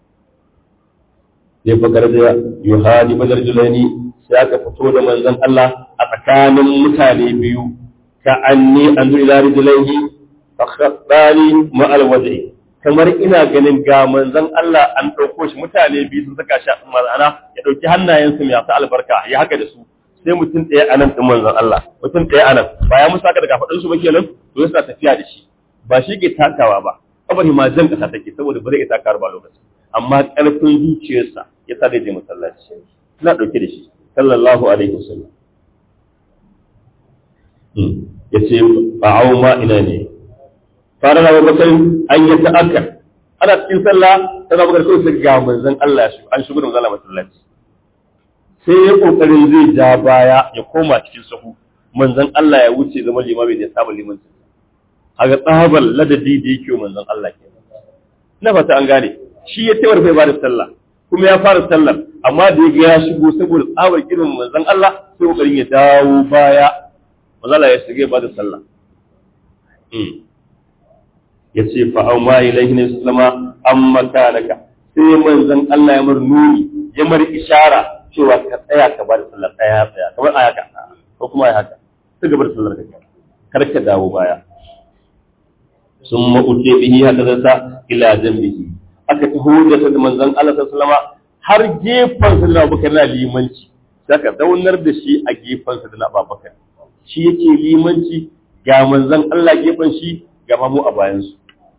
sai fakar da yuhani badar julani sai aka fito da manzon Allah a tsakanin mutane biyu ka anni an ila rijlaihi fa khaddani ma alwajhi kamar ina ganin ga manzon Allah an dauko shi mutane biyu sun saka shi ma'ana ya dauki hannayensu mai asa albarka ya haka da su sai mutum ɗaya a nan ɗin manzon Allah mutum ɗaya a nan ba ya musa ka daga faɗin su ba kenan to yasa tafiya da shi ba shi ke takawa ba kabari ma jan ƙasa take saboda ba zai iya takawar ba lokacin amma ƙarfin zuciyarsa ya sa zai je masallaci ina ɗauke da shi sallallahu alaihi wasallam ya ce fa'au ma ina ne fara na babakar an yi ta'akar ana cikin sallah tana bakar kawai sai ga manzon Allah an shigo da manzon Allah masallaci sai ya kokarin zai ja baya ya koma cikin sahu manzon Allah ya wuce zama limami da ya saba limanci haga tsabar ladadi da yake manzon Allah ke na fata an gane shi ya tawar bai ba da sallah kuma ya fara sallar amma da ya ya shigo saboda tsabar irin manzon Allah sai kokarin ya dawo baya manzon Allah ya shige ba da sallah ya ce fa au ma ilaihi ne sallama amma kanaka sai manzon Allah ya mar nuni ya mar ishara cewa ka tsaya ka ba da sallar tsaya tsaya kamar aya ka ko kuma ya haka sai gaba da sallar ka kar ka dawo baya sun ma'ute bihi haka zata ila zambihi aka taho da ta manzon Allah sallama har gefen sa da Abubakar na limanci saka zaunar da shi a gefen sa da Abubakar shi yake limanci ga manzon Allah gefen shi ga mamu a bayan su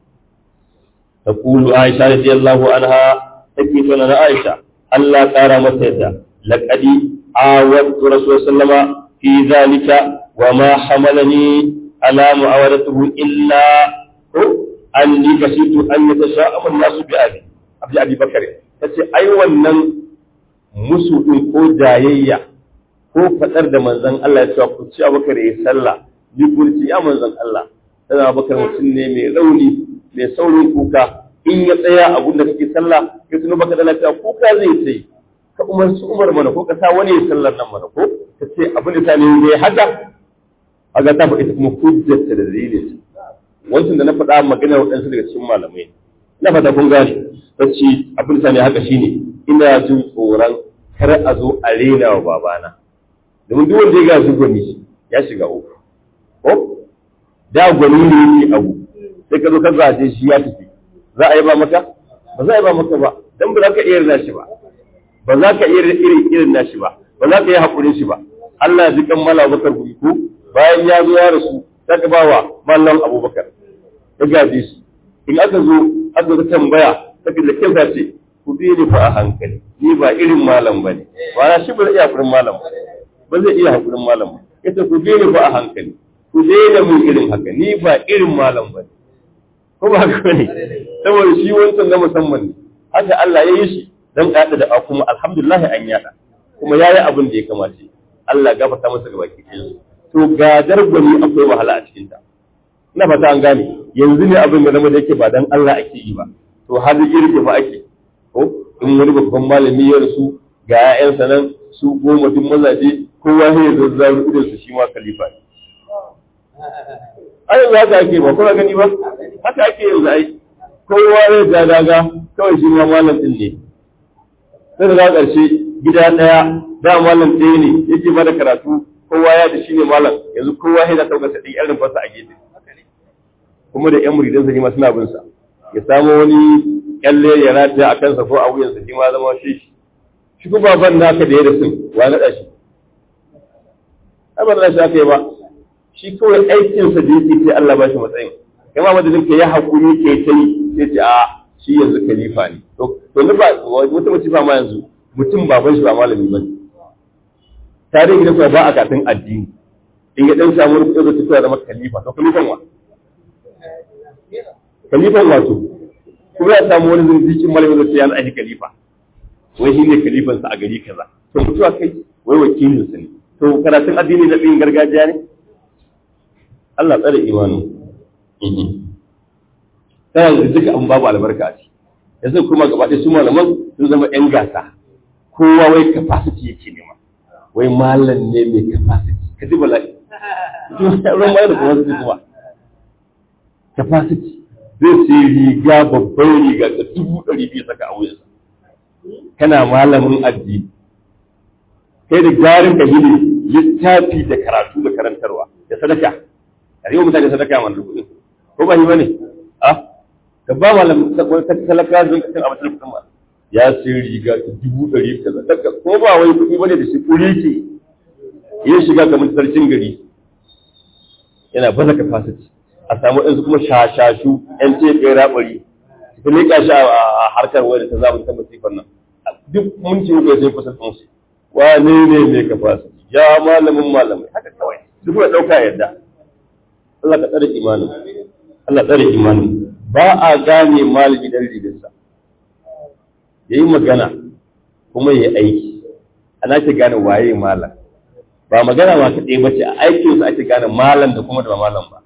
تقول عائشة رضي الله عنها تكيف لنا عائشة الله تعالى مسيدا لقد عاودت رسول الله صلى الله عليه وسلم في ذلك وما حملني على معاودته إلا أني كسيت أن يتشاءم الناس بأبي أبي أبي بكر tace ai wannan musu din ko jayayya ko fadar da manzon Allah ya ce ku ci Abubakar ya sallah ni kun ci ya manzon Allah sai Abubakar mutum ne mai rauni mai saurin kuka in ya tsaya a da kake sallah ya tuno baka da lafiya kuka zai sai ka umarci Umar mana ko ka sa wani ya sallar nan mana ko ka ce abin da ta ne ne haka aga ta fa ita kuma hujjata da dalilin wancan da na faɗa magana waɗansu daga cikin malamai ina fata kun gane bacci abin da ne haka shine ina jin tsoron kar a zo a rena wa babana domin duk wanda ya ga su gwani ya shiga uku ko da gwani ne yake abu sai ka zo ka zaje shi ya tafi za a yi ba maka ba za a yi ba maka ba dan ba za ka iya rina shi ba ba za ka iya irin irin nashi ba ba za ka yi haƙurin shi ba Allah ya ji kan mala bakar gumi ko bayan ya zo ya rasu ta ka bawa mallam abubakar ya gaje shi in aka zo aka zo tambaya ta da kinsa ce ku bi ni fa a hankali ni ba irin malam ba ne ba na shi ba zai iya haƙurin malam ba ba zai iya haƙurin malam ba yace ku bi ni fa a hankali ku daina mun irin haka ni ba irin malam ba ne ko ba haka ne saboda shi wancan na musamman ne haka Allah ya yi shi dan kada da kuma alhamdulillah an yada kuma yayi abin da ya kamace Allah gafarta masa gaba ki to gadar gwani akwai wahala a cikin ta ina fata an gane yanzu ne abin da zama da yake ba dan Allah ake yi ba to har girge ba ake ko in wani babban malami ya rasu ga 'ya'yansa nan su goma duk mazaje kowa ya zazzaru idan su shi ma khalifa ne ai yanzu haka ake ba kuna gani ba haka ake yanzu ai kowa ya ja daga kawai shi ma malam din ne sai da ƙarshe gida ɗaya da malam ɗaya ne yake ba da karatu kowa ya da shi ne malam yanzu kowa ya da ɗaukar sa ɗin irin fasa a gefe kuma da ƴan muridansa ne ma suna bin sa ya samu wani kyalle ya rataya a kansa ko a wuyansa shi ma zama shi shi kuma baban naka da ya da sun wa naɗa shi ai ba na shi aka yi ba shi kawai aikinsa da yake sai Allah ba shi matsayin kama madadin ka ya haƙuri ke ta yi sai ce a shi yanzu khalifa ne to to ba wata mace ba ma yanzu mutum baban shi ba malami ba tarihi da ba a katin addini in ya dan samu rubutu da tafiya zama khalifa to khalifan wa khalifan wato kuma ya samu wani zindikin malamin da ya aji khalifa wai shi ne khalifansa a gari kaza to mutuwa kai wai wakilinsa ne to karatun addini na ɗin gargajiya ne Allah tsare imanin ta yanzu duka an babu albarka a ciki yanzu kuma gaba ɗaya su malaman sun zama ƴan gasa kowa wai capacity yake nema wai malam ne mai capacity ka ji bala'i ruwan bayar da capacity kuma capacity zai sai riga babban riga ta dubu ɗari biyu saka a wuyansa kana malamin addini kai da garin ka gini littafi da karatu da karantarwa da sadaka a yau mutane sadaka ma kuɗin ko ba yi bane a ka ba malam ta talaka don ka san abin kuɗin ma ya sai riga ta dubu ɗari ta sadaka ko ba wai kuɗi bane da shi kuri ke ya shiga kamar sarkin gari yana baza capacity a samu ɗansu kuma shashashu ƴan tefe raɓari su leƙa shi a harkar wani ta zaɓin ta masifar nan duk mun ci uku sai kusa ɗansu wane ne mai capacity ya malamin malamai haka kawai duk da ɗauka yadda Allah ka tsare imanin Allah tsare imanin ba a gane malami dan rigarsa ya yi magana kuma ya aiki ana ke gane waye malam ba magana ma kaɗai ba ce a aikinsa ake gane malam da kuma da ba malam ba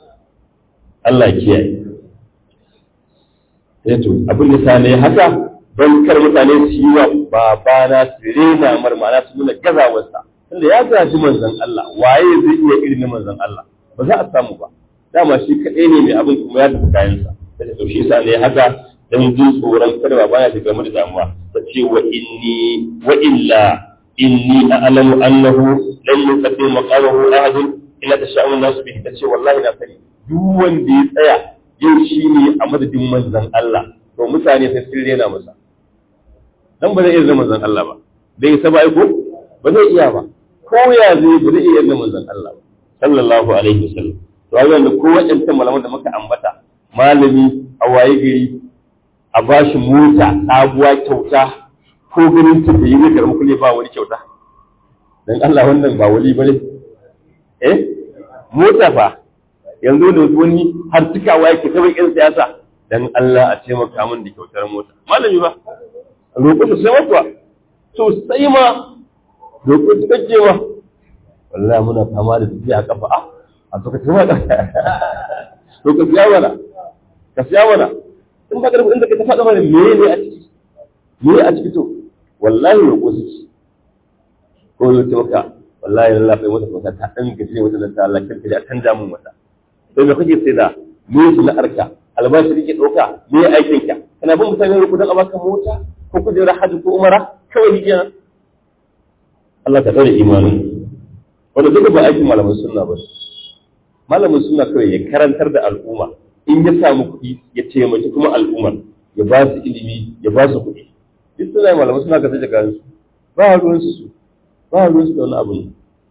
Allah kiyaye sai to abin da sane haka don kar mutane su yi wa babana su rena mar ma'ana su nuna gazawarsa tunda ya gaji manzon Allah waye zai iya irin na manzon Allah ba za a samu ba dama shi kaɗai ne mai abin kuma ya tafi kayansa da ta ɗauki sa ne haka don jin tsoron kada ba baya shiga da damuwa ta ce wa inni wa illa inni a'lamu annahu lan yuqaddim maqamahu ahadun illa tasha'u nasu bihi ta ce wallahi na sani duk wanda ya tsaya yau shi ne a madadin manzon Allah to mutane sai sun rena masa dan ba zai iya zama manzon Allah ba dai saba ko ba zai iya ba ko ya zai ba zai iya zama manzon Allah ba sallallahu alaihi wasallam to ai wanda ko wadannan malaman da muka ambata malami a waye gari a bashi mota sabuwa kyauta ko ganin ta da yi zai karɓi kuɗi ba wani kyauta dan Allah wannan ba wali bane eh mota fa yanzu da wani har cikawa yake ta yan siyasa dan Allah a taimaka min da kyautar mota malami ba roƙo su sai matuwa to sai ma roƙo su kake ma wallahi muna fama da tafiya a kafa a a suka ci mana to ka siya mana ka siya mana in ba karfi inda ka ta faɗa mana me ne a ciki me a ciki to wallahi roƙo su ci ko yau ce maka wallahi Allah bai mata kyauta ta dan gaje wata da ta Allah kirka da kan damun wata sai me kake sai da me su na arka albashi kake dauka me aikin ka kana bin mutane ku dan abaka mota ko kujera hajji ko umara kawai hijira Allah ka tsare imanin wanda duka ba aikin malamin sunna ba malamin sunna kawai ya karantar da al'umma in ya samu kuɗi ya taimaki kuma al'ummar ya ba su ilimi ya ba su kuɗi duk suna malamin suna ka sai da su ba ruwan su ba ruwan su da wani abu ne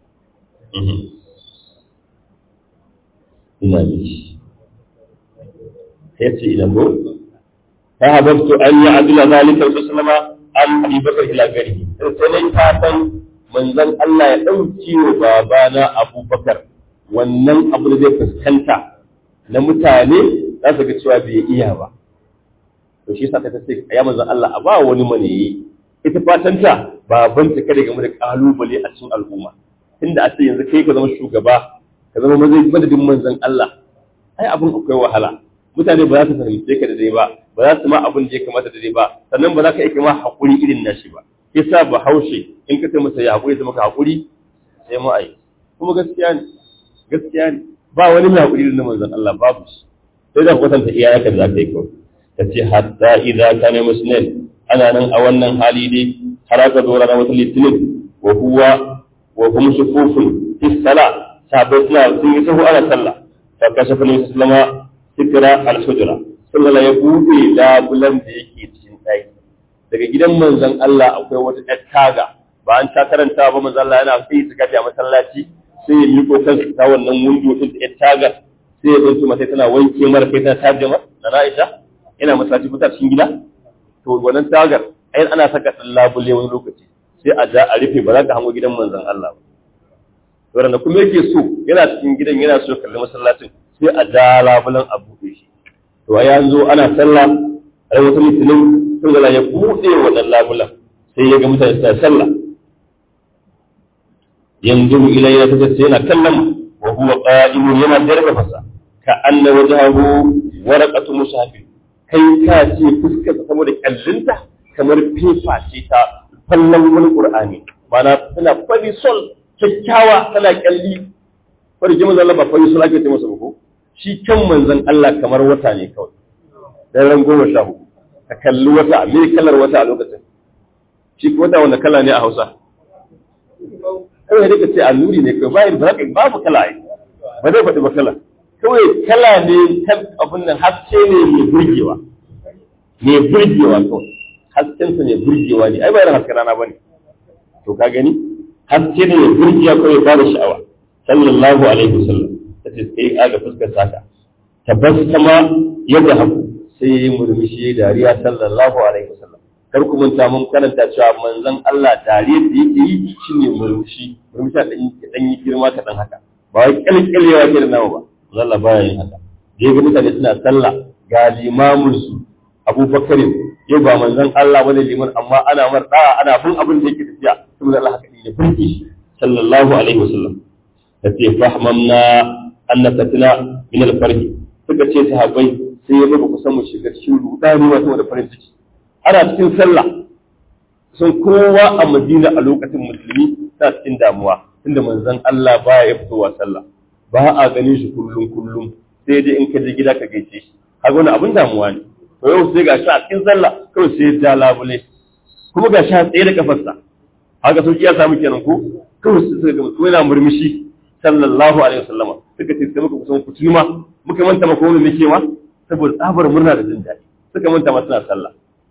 ina da shi ya ce ina ko ta habartu an yi adila zalika wasu salama an abi bakar ila gari sai na ta san manzon Allah ya ɗauki wa babana abubakar wannan abu da zai fuskanta na mutane za su ga cewa bai iya ba to shi yasa ta ce ya manzon Allah a ba wani maniyi ita fatanta baban ta kada game da kalubale a cikin al'umma inda a ce yanzu kai ka zama shugaba ka zama madadin manzon Allah ai abin akwai wahala mutane ba za su fahimce ka da dai ba ba za su ma abin da ya kamata da dai ba sannan ba za ka iya ma haƙuri irin nashi ba yasa ba haushe in ka kai masa ya haƙuri ta maka haƙuri sai mu ai kuma gaskiya ne gaskiya ne ba wani mai haƙuri irin na manzon Allah babu shi sai da kwatanta iyayenka da za ka yi kawai ta ce hatta idan ka ne musnad ana nan a wannan hali dai har aka zo ranar wata litinin wa huwa wa hum sufufun fi sala sabai suna sun yi sahu ana sallah fa kashafa nabi sallama sikra al-hujra sallallahu ya bude labulan da yake cikin ɗaki daga gidan manzon Allah akwai wata ƴar taga ba an ta karanta ba manzon Allah yana sai su kafi a masallaci sai ya miko kansa ta wannan windo din da ƴar taga sai ya zanto mata tana wanke mara kai tana taje mata na Aisha yana masallaci ko ta cikin gida to wannan tagar ai ana saka dan labule wani lokaci sai a ja a rufe ba za ka hango gidan manzon Allah ba to da kuma yake so yana cikin gidan yana so kalli masallacin sai a ja labulan a buɗe shi to ai an zo ana sallah a wata litinin sun gala ya buɗe wannan labulan sai ya ga mutane suna sallah yanzu ilayya ta ce yana kallon wa huwa qa'imun yana darba fasa ka anna wajhahu waraqatu mushafin kai ka ce fuskar saboda kyallinta kamar fefa ce ta fallon wani qur'ani mana tana fari sol kyakkyawa tana kyalli fari jima zalla ba fari sol ake ce masa ko shi kan manzon Allah kamar wata ne kawai dan ran goma sha hudu ka kalli wata me kalar wata a lokacin shi wata wanda kala ne a Hausa kawai da ce alluri ne kawai bayan ba babu kala ai ba zai faɗi ba kala kawai kala ne kan abin nan haske ne mai burgewa mai burgewa kawai haskensa mai burgewa ne ai ba irin hasken rana bane to ka gani haske ne mai burgewa kawai ba da sha'awa sallallahu alaihi wasallam ta ce sai aga fuskar saka tabassama yadda haku sai ya yi murmushi ya dariya sallallahu alaihi wasallam kar ku manta mun karanta cewa manzon Allah dariya da yake yi shine murmushi murmushi da dan yi girma kaɗan haka ba wai kalkalewa ke da nawa ba Allah baya yin haka da yaga mutane suna sallah ga limamin su Abubakar yau ba manzon Allah bane liman amma ana mar da ana bin abin da yake tafiya saboda Allah haka ne burki shi sallallahu alaihi wasallam tace fahmamna annasatina min al-farhi suka ce sahabbai sai ya baka kusan mu shiga cikin rudani wato da farin ciki ana cikin sallah sun kowa a madina a lokacin musulmi ta cikin damuwa tunda manzon Allah baya ya fitowa sallah ba a ganin shi kullum kullum sai dai in ka je gida ka gaice shi kaga wani abin damuwa ne to yau sai ga shi a cikin sallah kawai sai ya labule kuma ga shi a tsaye da kafarsa haka sauki ya samu kenan ko kawai sai suka ga mutum yana murmushi sallallahu alaihi wasallama suka ce sai muka kusan kutuni ma muka manta maka wani nake ma saboda tsabar murna da jin daɗi suka manta ma suna sallah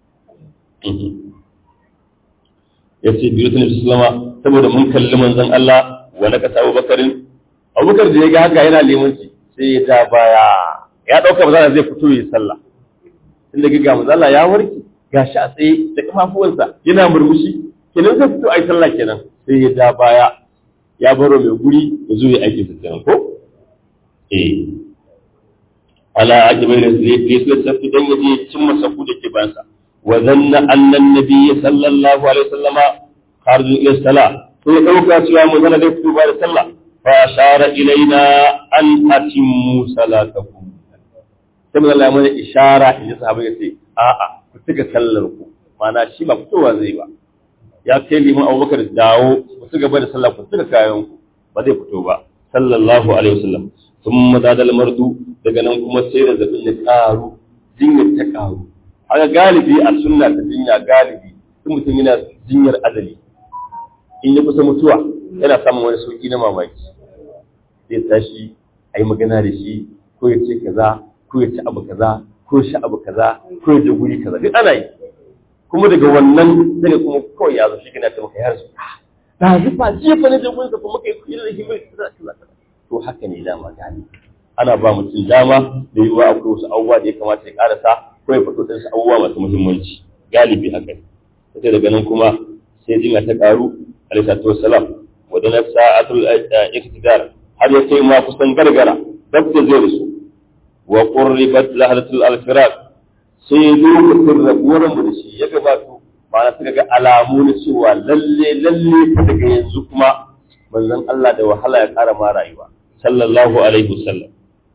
ya ce biyu sun sallama saboda mun kalli manzon Allah wa na kasa Abubakarin Abubakar da ya ga haka yana limanci sai ya ja baya ya dauka ba zai fito yi sallah inda ga ga manzon Allah ya warke gashi a tsaye da kafafuwansa yana murmushi kenan zai fito ai sallah kenan sai ya ja baya ya baro mai guri ya zo ya aiki sa kenan ko eh ala ajibai da zai sai safi dan yaje cimma safu da ke bansa wa zanna anna an-nabiy sallallahu alaihi wasallama kharju ila salah sai dauka cewa mun zana da fito ba da sallah fa ashara ilaina an atimmu salatakum sai mun Allah ya mana ishara in sahabbai ya ce a'a ku tuka sallar ku mana shi ba fitowa zai ba ya kai liman abubakar dawo ku ci gaba da sallah ku tuka kayan ku ba zai fito ba sallallahu alaihi wasallam sun madadal mardu daga nan kuma sai da zabin ya karu jinyar ta karu haka galibi a sunna ta jinya galibi in mutum yana jinyar adali in ya kusa mutuwa yana samun wani sauki na mamaki zai tashi a yi magana da shi ko ya ce kaza ko ya ci abu kaza ko ya sha abu kaza ko ya je guri kaza duk ana yi kuma daga wannan daga kuma kawai ya zo shi kana ta maka ya rasu da zufa jiya fa na je gurin ka kuma kai kuyi da shi mai kaza kaza to haka ne dama gani ana ba mutum dama da yiwuwa akwai wasu abubuwa da ya kamata ya karasa ko ya faɗo ɗansu abubuwa masu muhimmanci galibi haka ne sai daga nan kuma sai jinya ta ƙaru alaihi salatu wassalam wa dana sa'atul iktidar har ya kai ma kusan gargara dab da zai rasu wa qurribat lahadatul al-firaq sai lokacin rabuwar mu da shi ya gabato ma'ana suka ga alamu na cewa lalle lalle daga yanzu kuma manzon Allah da wahala ya ƙara ma rayuwa sallallahu alaihi wasallam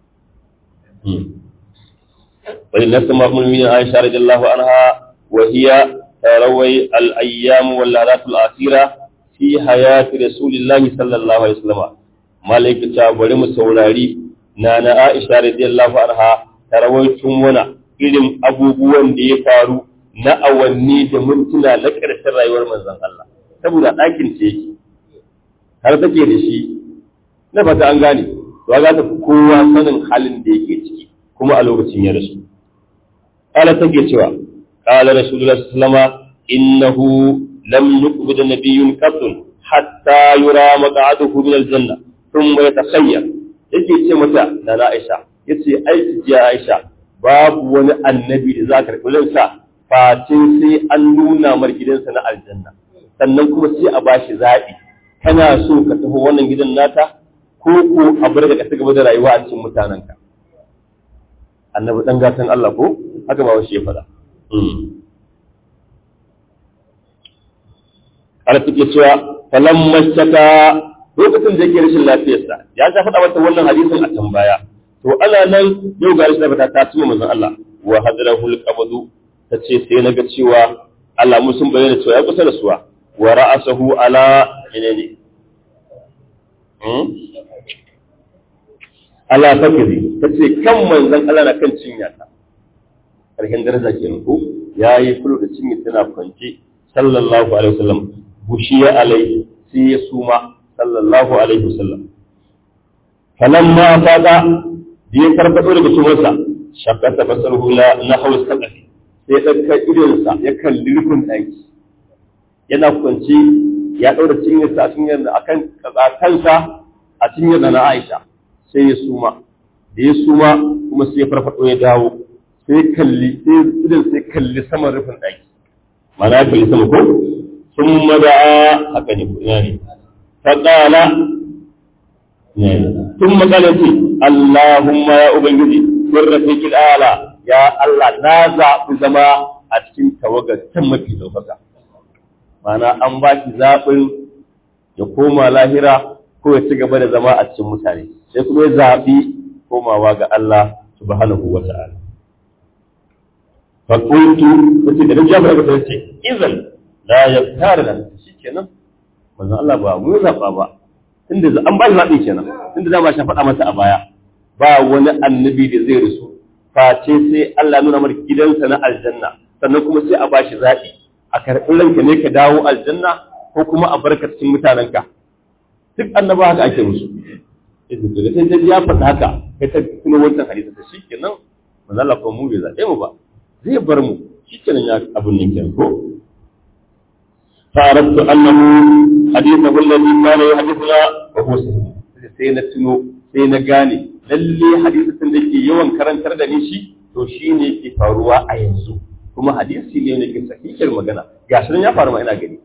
ولنفس المؤمنين عائشة رضي الله عنها وهي تروي الأيام واللحظات الأخيرة في حياة رسول الله صلى الله عليه وسلم ملائكة ولم سولاري نانا عائشة رضي الله عنها تروي تمونا irin abubuwan da ya faru na awanni da mintuna na ƙarshen rayuwar manzon Allah saboda ɗakin ce yake har take da shi na fata an gane to ga ta kowa sanin halin da yake ciki kuma a lokacin ya rasu qala take cewa qala rasulullahi sallallahu alaihi innahu lam yuqbid nabiyyun qatun hatta yura maq'aduhu min aljanna thumma yatakhayyar yake ce mata da Aisha yace ai ji Aisha babu wani annabi da za ka karɓi ransa fatin sai an nuna mar gidansa na aljanna sannan kuma sai a bashi zaɓi kana so ka tafi wannan gidan nata ko ko a bar ka gaba da rayuwa a cikin mutanenka annabi dan gatan Allah ko haka ba shi ya faɗa Allah take cewa falamma shaka lokacin da yake rashin lafiyarsa ya ta faɗa mata wannan hadisin a can baya to ana nan yau ga rashin lafiya ta tuma manzon Allah wa hadrahul qabdu tace sai naga cewa alamu sun bayyana cewa ya kusa da suwa wa ra'asahu ala menene ala fakiri tace kan manzon Allah na kan cinya ta karshen daraja kenan ko yayi kullu da cinya tana kwance sallallahu alaihi wasallam bushiya alaihi sai ya suma sallallahu alaihi wasallam falamma fada da ya farfado daga sumarsa shakata fasaruhu la nahwu saqafi sai ɗauka idonsa ya kalli rufin ɗaki yana kwanci ya ɗaura cinyarsa a cinyar da akan kansa a cinyar da na Aisha sai ya suma da ya suma kuma sai ya farfado ya dawo sai kalli sai idon sai kalli saman rufin ɗaki mana ya kalli sama ko sun mada'a haka ne ko ina ne faƙala sun makala ce Allahumma ya Ubangiji sun rafiƙil ala ya Allah na zaɓi zama a cikin tawagar can mafi ɗaukaka mana an ba shi zaɓin ya koma lahira ko ya ci gaba da zama a cikin mutane sai kuma ya zaɓi komawa ga Allah subhanahu wa ta'ala fa qultu sai da jabir ga sai ce idan la yaftara da shikenan manzo Allah ba mu zaba ba tunda an ba shi zabi kenan tunda da ba shi faɗa masa a baya ba wani annabi da zai rusu face sai Allah nuna mar gidansa na aljanna sannan kuma sai a ba shi zaɓi a karɓi ranka ne ka dawo aljanna ko kuma a barka cikin mutanenka duk annaba haka ake musu idan da sai dai ya faɗa haka kai ta kuma wancan hadisi ta shikenan manzo Allah ko mu bai zaɓe mu ba zai bar mu shikenan ya abun nan kenan ko فأردت أنه حديثه الذي كان يحدثنا وهو صحيح sai na tuno sai na gane lalle hadisin da ke yawan karantar da ni shi to shi ne ke faruwa a yanzu kuma hadisi ne ne ke sahihin magana ga shi ya faru ma ina gani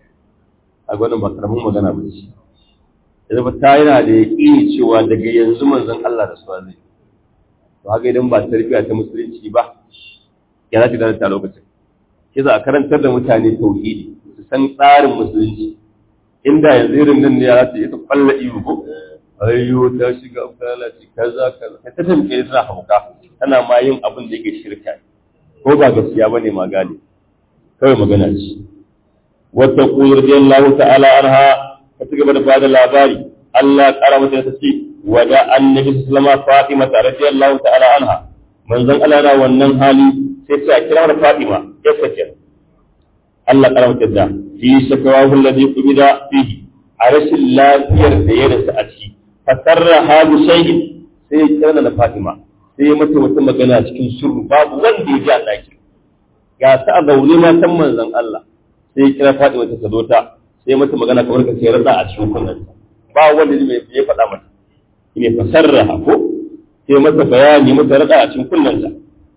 a gwanin ba karamin magana ba ce yanzu ba ta yana da yaƙini cewa daga yanzu manzon Allah da su zai to haka idan ba tarbiyya ta musulunci ba ya za ta ta lokacin ke za a karantar da mutane tauhidi su san tsarin musulunci inda yanzu irin nan ne ya za ta yi ta kwalla iyo ko ayyo ta shiga lalace kaza kaza ta tamke tana hauka tana ma yin abin da yake shirka ko ba gaskiya bane ma gane kawai magana ce wata qul radiyallahu ta'ala anha ta ci gaba da bada labari Allah kara mata ta ce wada annabi sallallahu alaihi Fatima radiyallahu ta'ala anha manzon Allah na wannan hali sai sai a kira da Fatima ya sace Allah kara mata da fi shakawahu alladhi qubida fihi a rashin lafiyar da ya rasu a ciki fasarra hadu shay'in sai ya kira da Fatima sai ya mata wata magana cikin sirru babu wanda ya ji a ɗaki ga ta a zaune matan manzon Allah sai ya kira Fatima ta zo ta sai mata magana kamar ka sai rada a cikin kunnen ba wanda ne mai ya faɗa mata ne fasarra ko sai mata bayani mata rada a cikin kunnen ta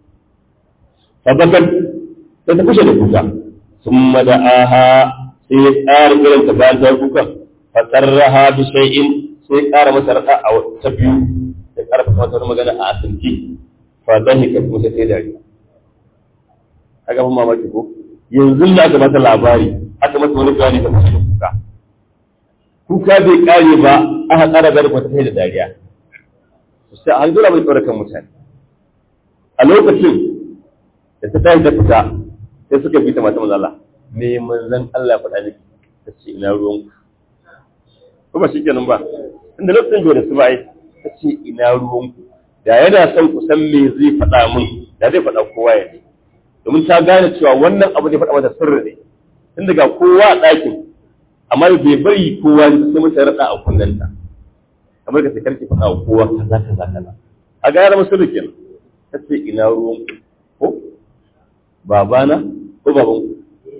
fabakat sai ta kushe da kuka summa da'aha sai ya tsara irin ta bayan ta kuka fasarraha bi shay'in sai ƙara masa rada a ta biyu da ƙarfa wata magana a asirki fa zahi ka kuma sai dariya a gaban mamaki ko yanzu da aka mata labari aka mata wani bayani ta kusa kuka kuka bai kare ba aka ƙara gari kwata sai da dariya sai an zura mai tsorakan mutane a lokacin da ta tashi ta fita sai suka bi ta mata manzala me manzan Allah ya faɗa miki ta ce ina ruwan ku ba shi kenan ba inda lokacin da su ba ai ta ce ina ruwanku da yana son ku san me zai faɗa min da zai faɗa kowa ya ne domin ta gane cewa wannan abu da faɗa mata sirri ne tun daga kowa a ɗakin amma bai bari kowa ya sai mata raɗa a kunnenta kamar ka sakar ki faɗa wa kowa kaza kaza kaza a ga yara musulun kenan ta ce ina ruwanku ko babana ko babanku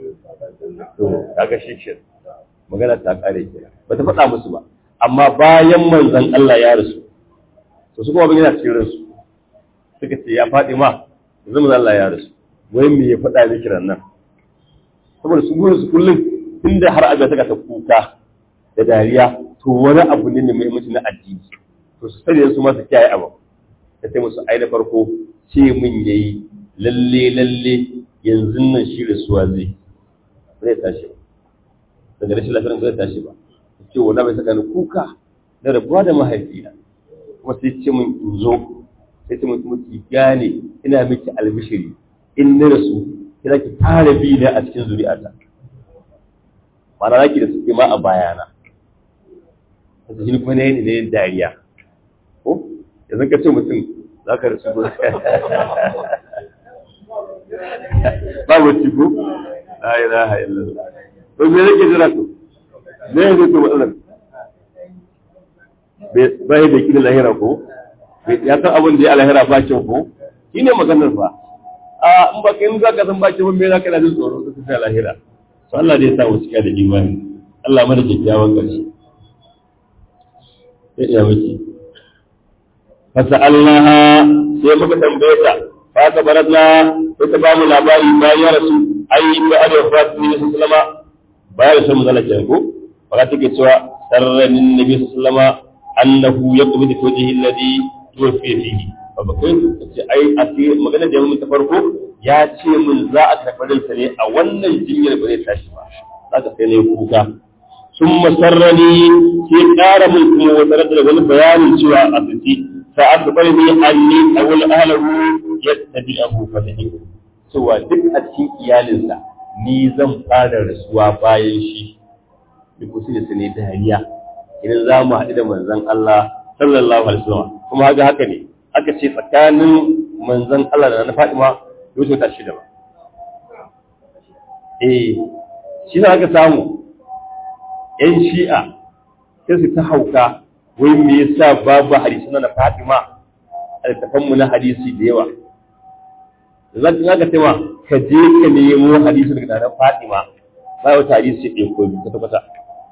to kaga shi ke magana ta kare kenan ba ta faɗa musu ba amma bayan manzon Allah ya rasu to su kuma bin yana cikin ransu suka ce ya faɗi ma yanzu manzon Allah ya rasu wai me ya faɗa miki nan saboda su gurin su kullum tunda har aga ta ta kuka da dariya to wani abu ne mai muhimmanci na addini to su sani su ma su kiyaye abu ta ce musu ai da farko ce min yayi lalle lalle yanzu nan shi rasuwa zai zai tashi daga rashin lafiyar zai tashi ba ce wanda bai saka ni kuka da rabuwa da mahaifina kuma sai ce mun in zo sai ce mun ki gane ina miki albishiri in na rasu kina ki fara bi ne a cikin zuri'ata ma'ana zaki da suke ma a bayana sai shi kuma ne ne dariya ko yanzu ka ce mutum za ka rasu ba babu ciko la ilaha illallah to me yake jira to me yake to matsalar bai da kila lahira ko ya san abin da ya lahira ba kyau ko shine maganar fa a in ba kai in za ka san ba kyau me za ka da jin tsoro ka tafi lahira to Allah dai ya sa wasu da imani Allah mana kyakkyawan ƙarshe sai ya miki fasa'alnaha sai muka tambaye ta fa ka baratna sai ta ba mu labari bayan ya rasu ai ba a da wasu ne su sallama bayan rasu mu zala kenan ko fa take cewa sarranin nabi sallama annahu yaqbidu wajhi alladhi tuwfiya fihi fa ba kai ce ai a ce magana da mun ta farko ya ce mun za a karɓi sa ne a wannan jinyar ba zai tashi ba zaka sai ne kuka sun masarrani sai ƙara mun kuma wata da wani bayanin cewa a tsaki fa akbarni anni awal ahlahu yattabi'ahu fatahihu cewa duk a cikin iyalinsa ni zan fara rasuwa bayan shi duk wasu da ne dariya idan za mu haɗu da manzon Allah sallallahu alaihi wasallam kuma haka haka ne aka ce tsakanin manzon Allah da na Fatima yau ta shida ba eh shi za ka samu ‘yan shi'a sai su ta hauka wai me yasa babu hadisi na Fatima a littafanmu na hadisi da yawa zan ka ga cewa ka je ka nemo hadisi daga nan Fatima ba wata hadisi ɗaya ko biyu kwata kwata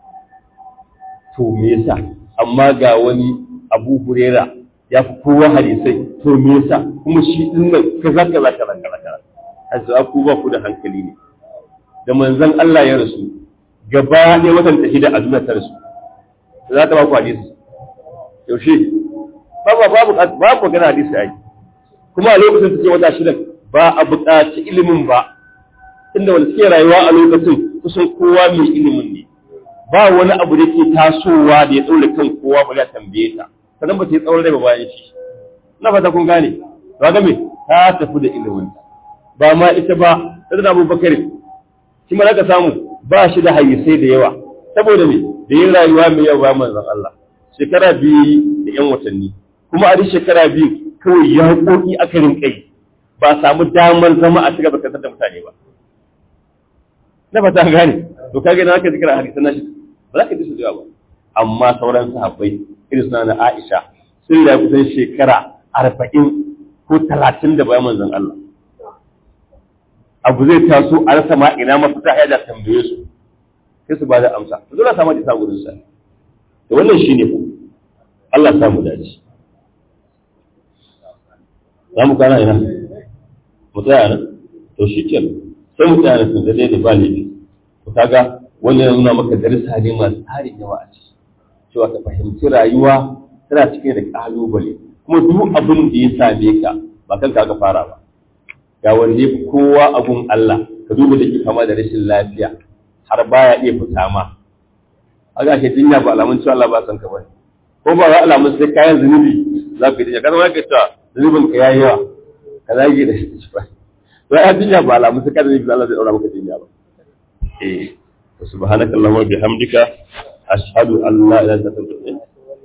to me yasa amma ga wani Abu Huraira ya fi kowa hadisai to me yasa kuma shi din nan kaza kaza kaza kaza kaza ku ba ku da hankali ne da manzon Allah ya rasu gaba ɗaya watan ta shida a duniya ta rasu za ta ba ku hadisi yaushe babu babu babu magana hadisi ai kuma a lokacin ta ce wata shida ba a buƙaci ilimin ba inda wanda suke rayuwa a lokacin kusan kowa mai ilimin ne ba wani abu da ke tasowa da ya ɗaure kan kowa ba ya tambaye ta sannan ba ta yi tsawon rai ba bayan shi na fata kun gane ba ga me ta tafi da ilimin ba ma ita ba ta da abubakar shi ma ka samu ba shi da hadisai da yawa saboda me da yin rayuwa mai yawa ba manzon Allah shekara biyu da yan watanni kuma a duk shekara biyu kawai ya koki aka rinkai ba samu damar zama a cigaba kasar da mutane ba na fata an gane to kage na aka zikira hadisan nashi ba za ka ji su da yawa ba amma sauran sahabbai irin suna na Aisha sun da kusan shekara arba'in ko talatin da bayan manzon Allah abu zai taso a rasa ma ina mafita ya da tambaye su sai su ba da amsa su zo samu da saburin sa to wannan shine ku Allah ya samu dace za mu kana ina mu tsaya nan to shi ke sai mu tsaya nan da dai ba laifi to kaga wannan ya nuna maka darasa ne masu tarin yawa a ciki cewa ka fahimci rayuwa tana cike da kalubale kuma duk abin da ya same ka ba kanka aka fara ba ga wanda ya fi kowa abun Allah ka duba da ke kama da rashin lafiya har baya iya fita ma a ga ke jinya ba alamun cewa Allah ba san ka ba ko ba ga alamun sai kayan zunubi za ka yi jinya kada ma ka ta zunubin ka yayi yawa ka zage da shi ba to ai jinya ba alamun sai kada zunubi Allah zai daura maka jinya ba eh subhanaka allahumma bihamdika ashhadu an la ilaha illa anta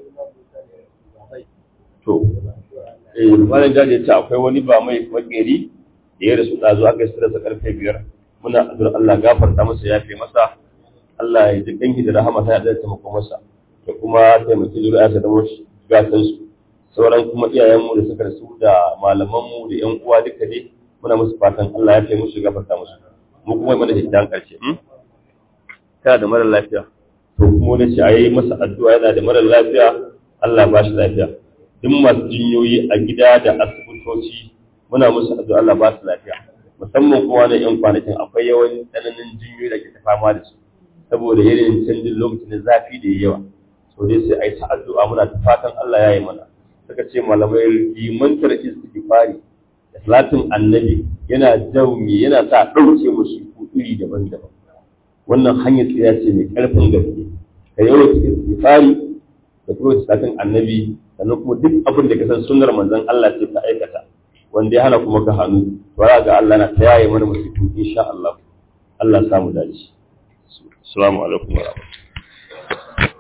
to eh wannan jaje ta akwai wani ba mai makeri da ya rasu ɗazu aka yi sirarsa karfe biyar muna addu'ar Allah gafarta masa ya fi masa Allah ya ji kanki da rahama ta da taimako masa da kuma taimaki zuri'arsa da wasu gasansu sauran kuma iyayenmu da suka rasu da malamanmu da ƴan uwa duka dai muna musu fatan Allah ya fi musu gafarta musu mu kuma mana hidan karshe kana da mara lafiya to kuma wani ce a yi masa addu'a yana da mara lafiya Allah ba shi lafiya duk masu jinyoyi a gida da asibitoci muna musu addu'a Allah ba su lafiya musamman kuma na yan kwanakin akwai yawan tsananin jinyoyi da ke ta fama da su saboda yanayin canjin lokacin da zafi da yawa so dai sai a yi ta addu'a muna ta fatan Allah ya yi mana suka ce malamai limantar istighfari da salatin annabi yana jaumi yana sa ɗauke musu iri daban-daban wannan hanyar tsira ce mai ƙarfin gaske ka yawan istighfari da kuma salatin annabi sannan kuma duk abin da ka san sunnar manzon Allah ce ka aikata wanda ya hana kuma ka hannu to ga Allah na ta yaye mana musiku insha Allah Allah samu dace assalamu alaikum wa rahmatullahi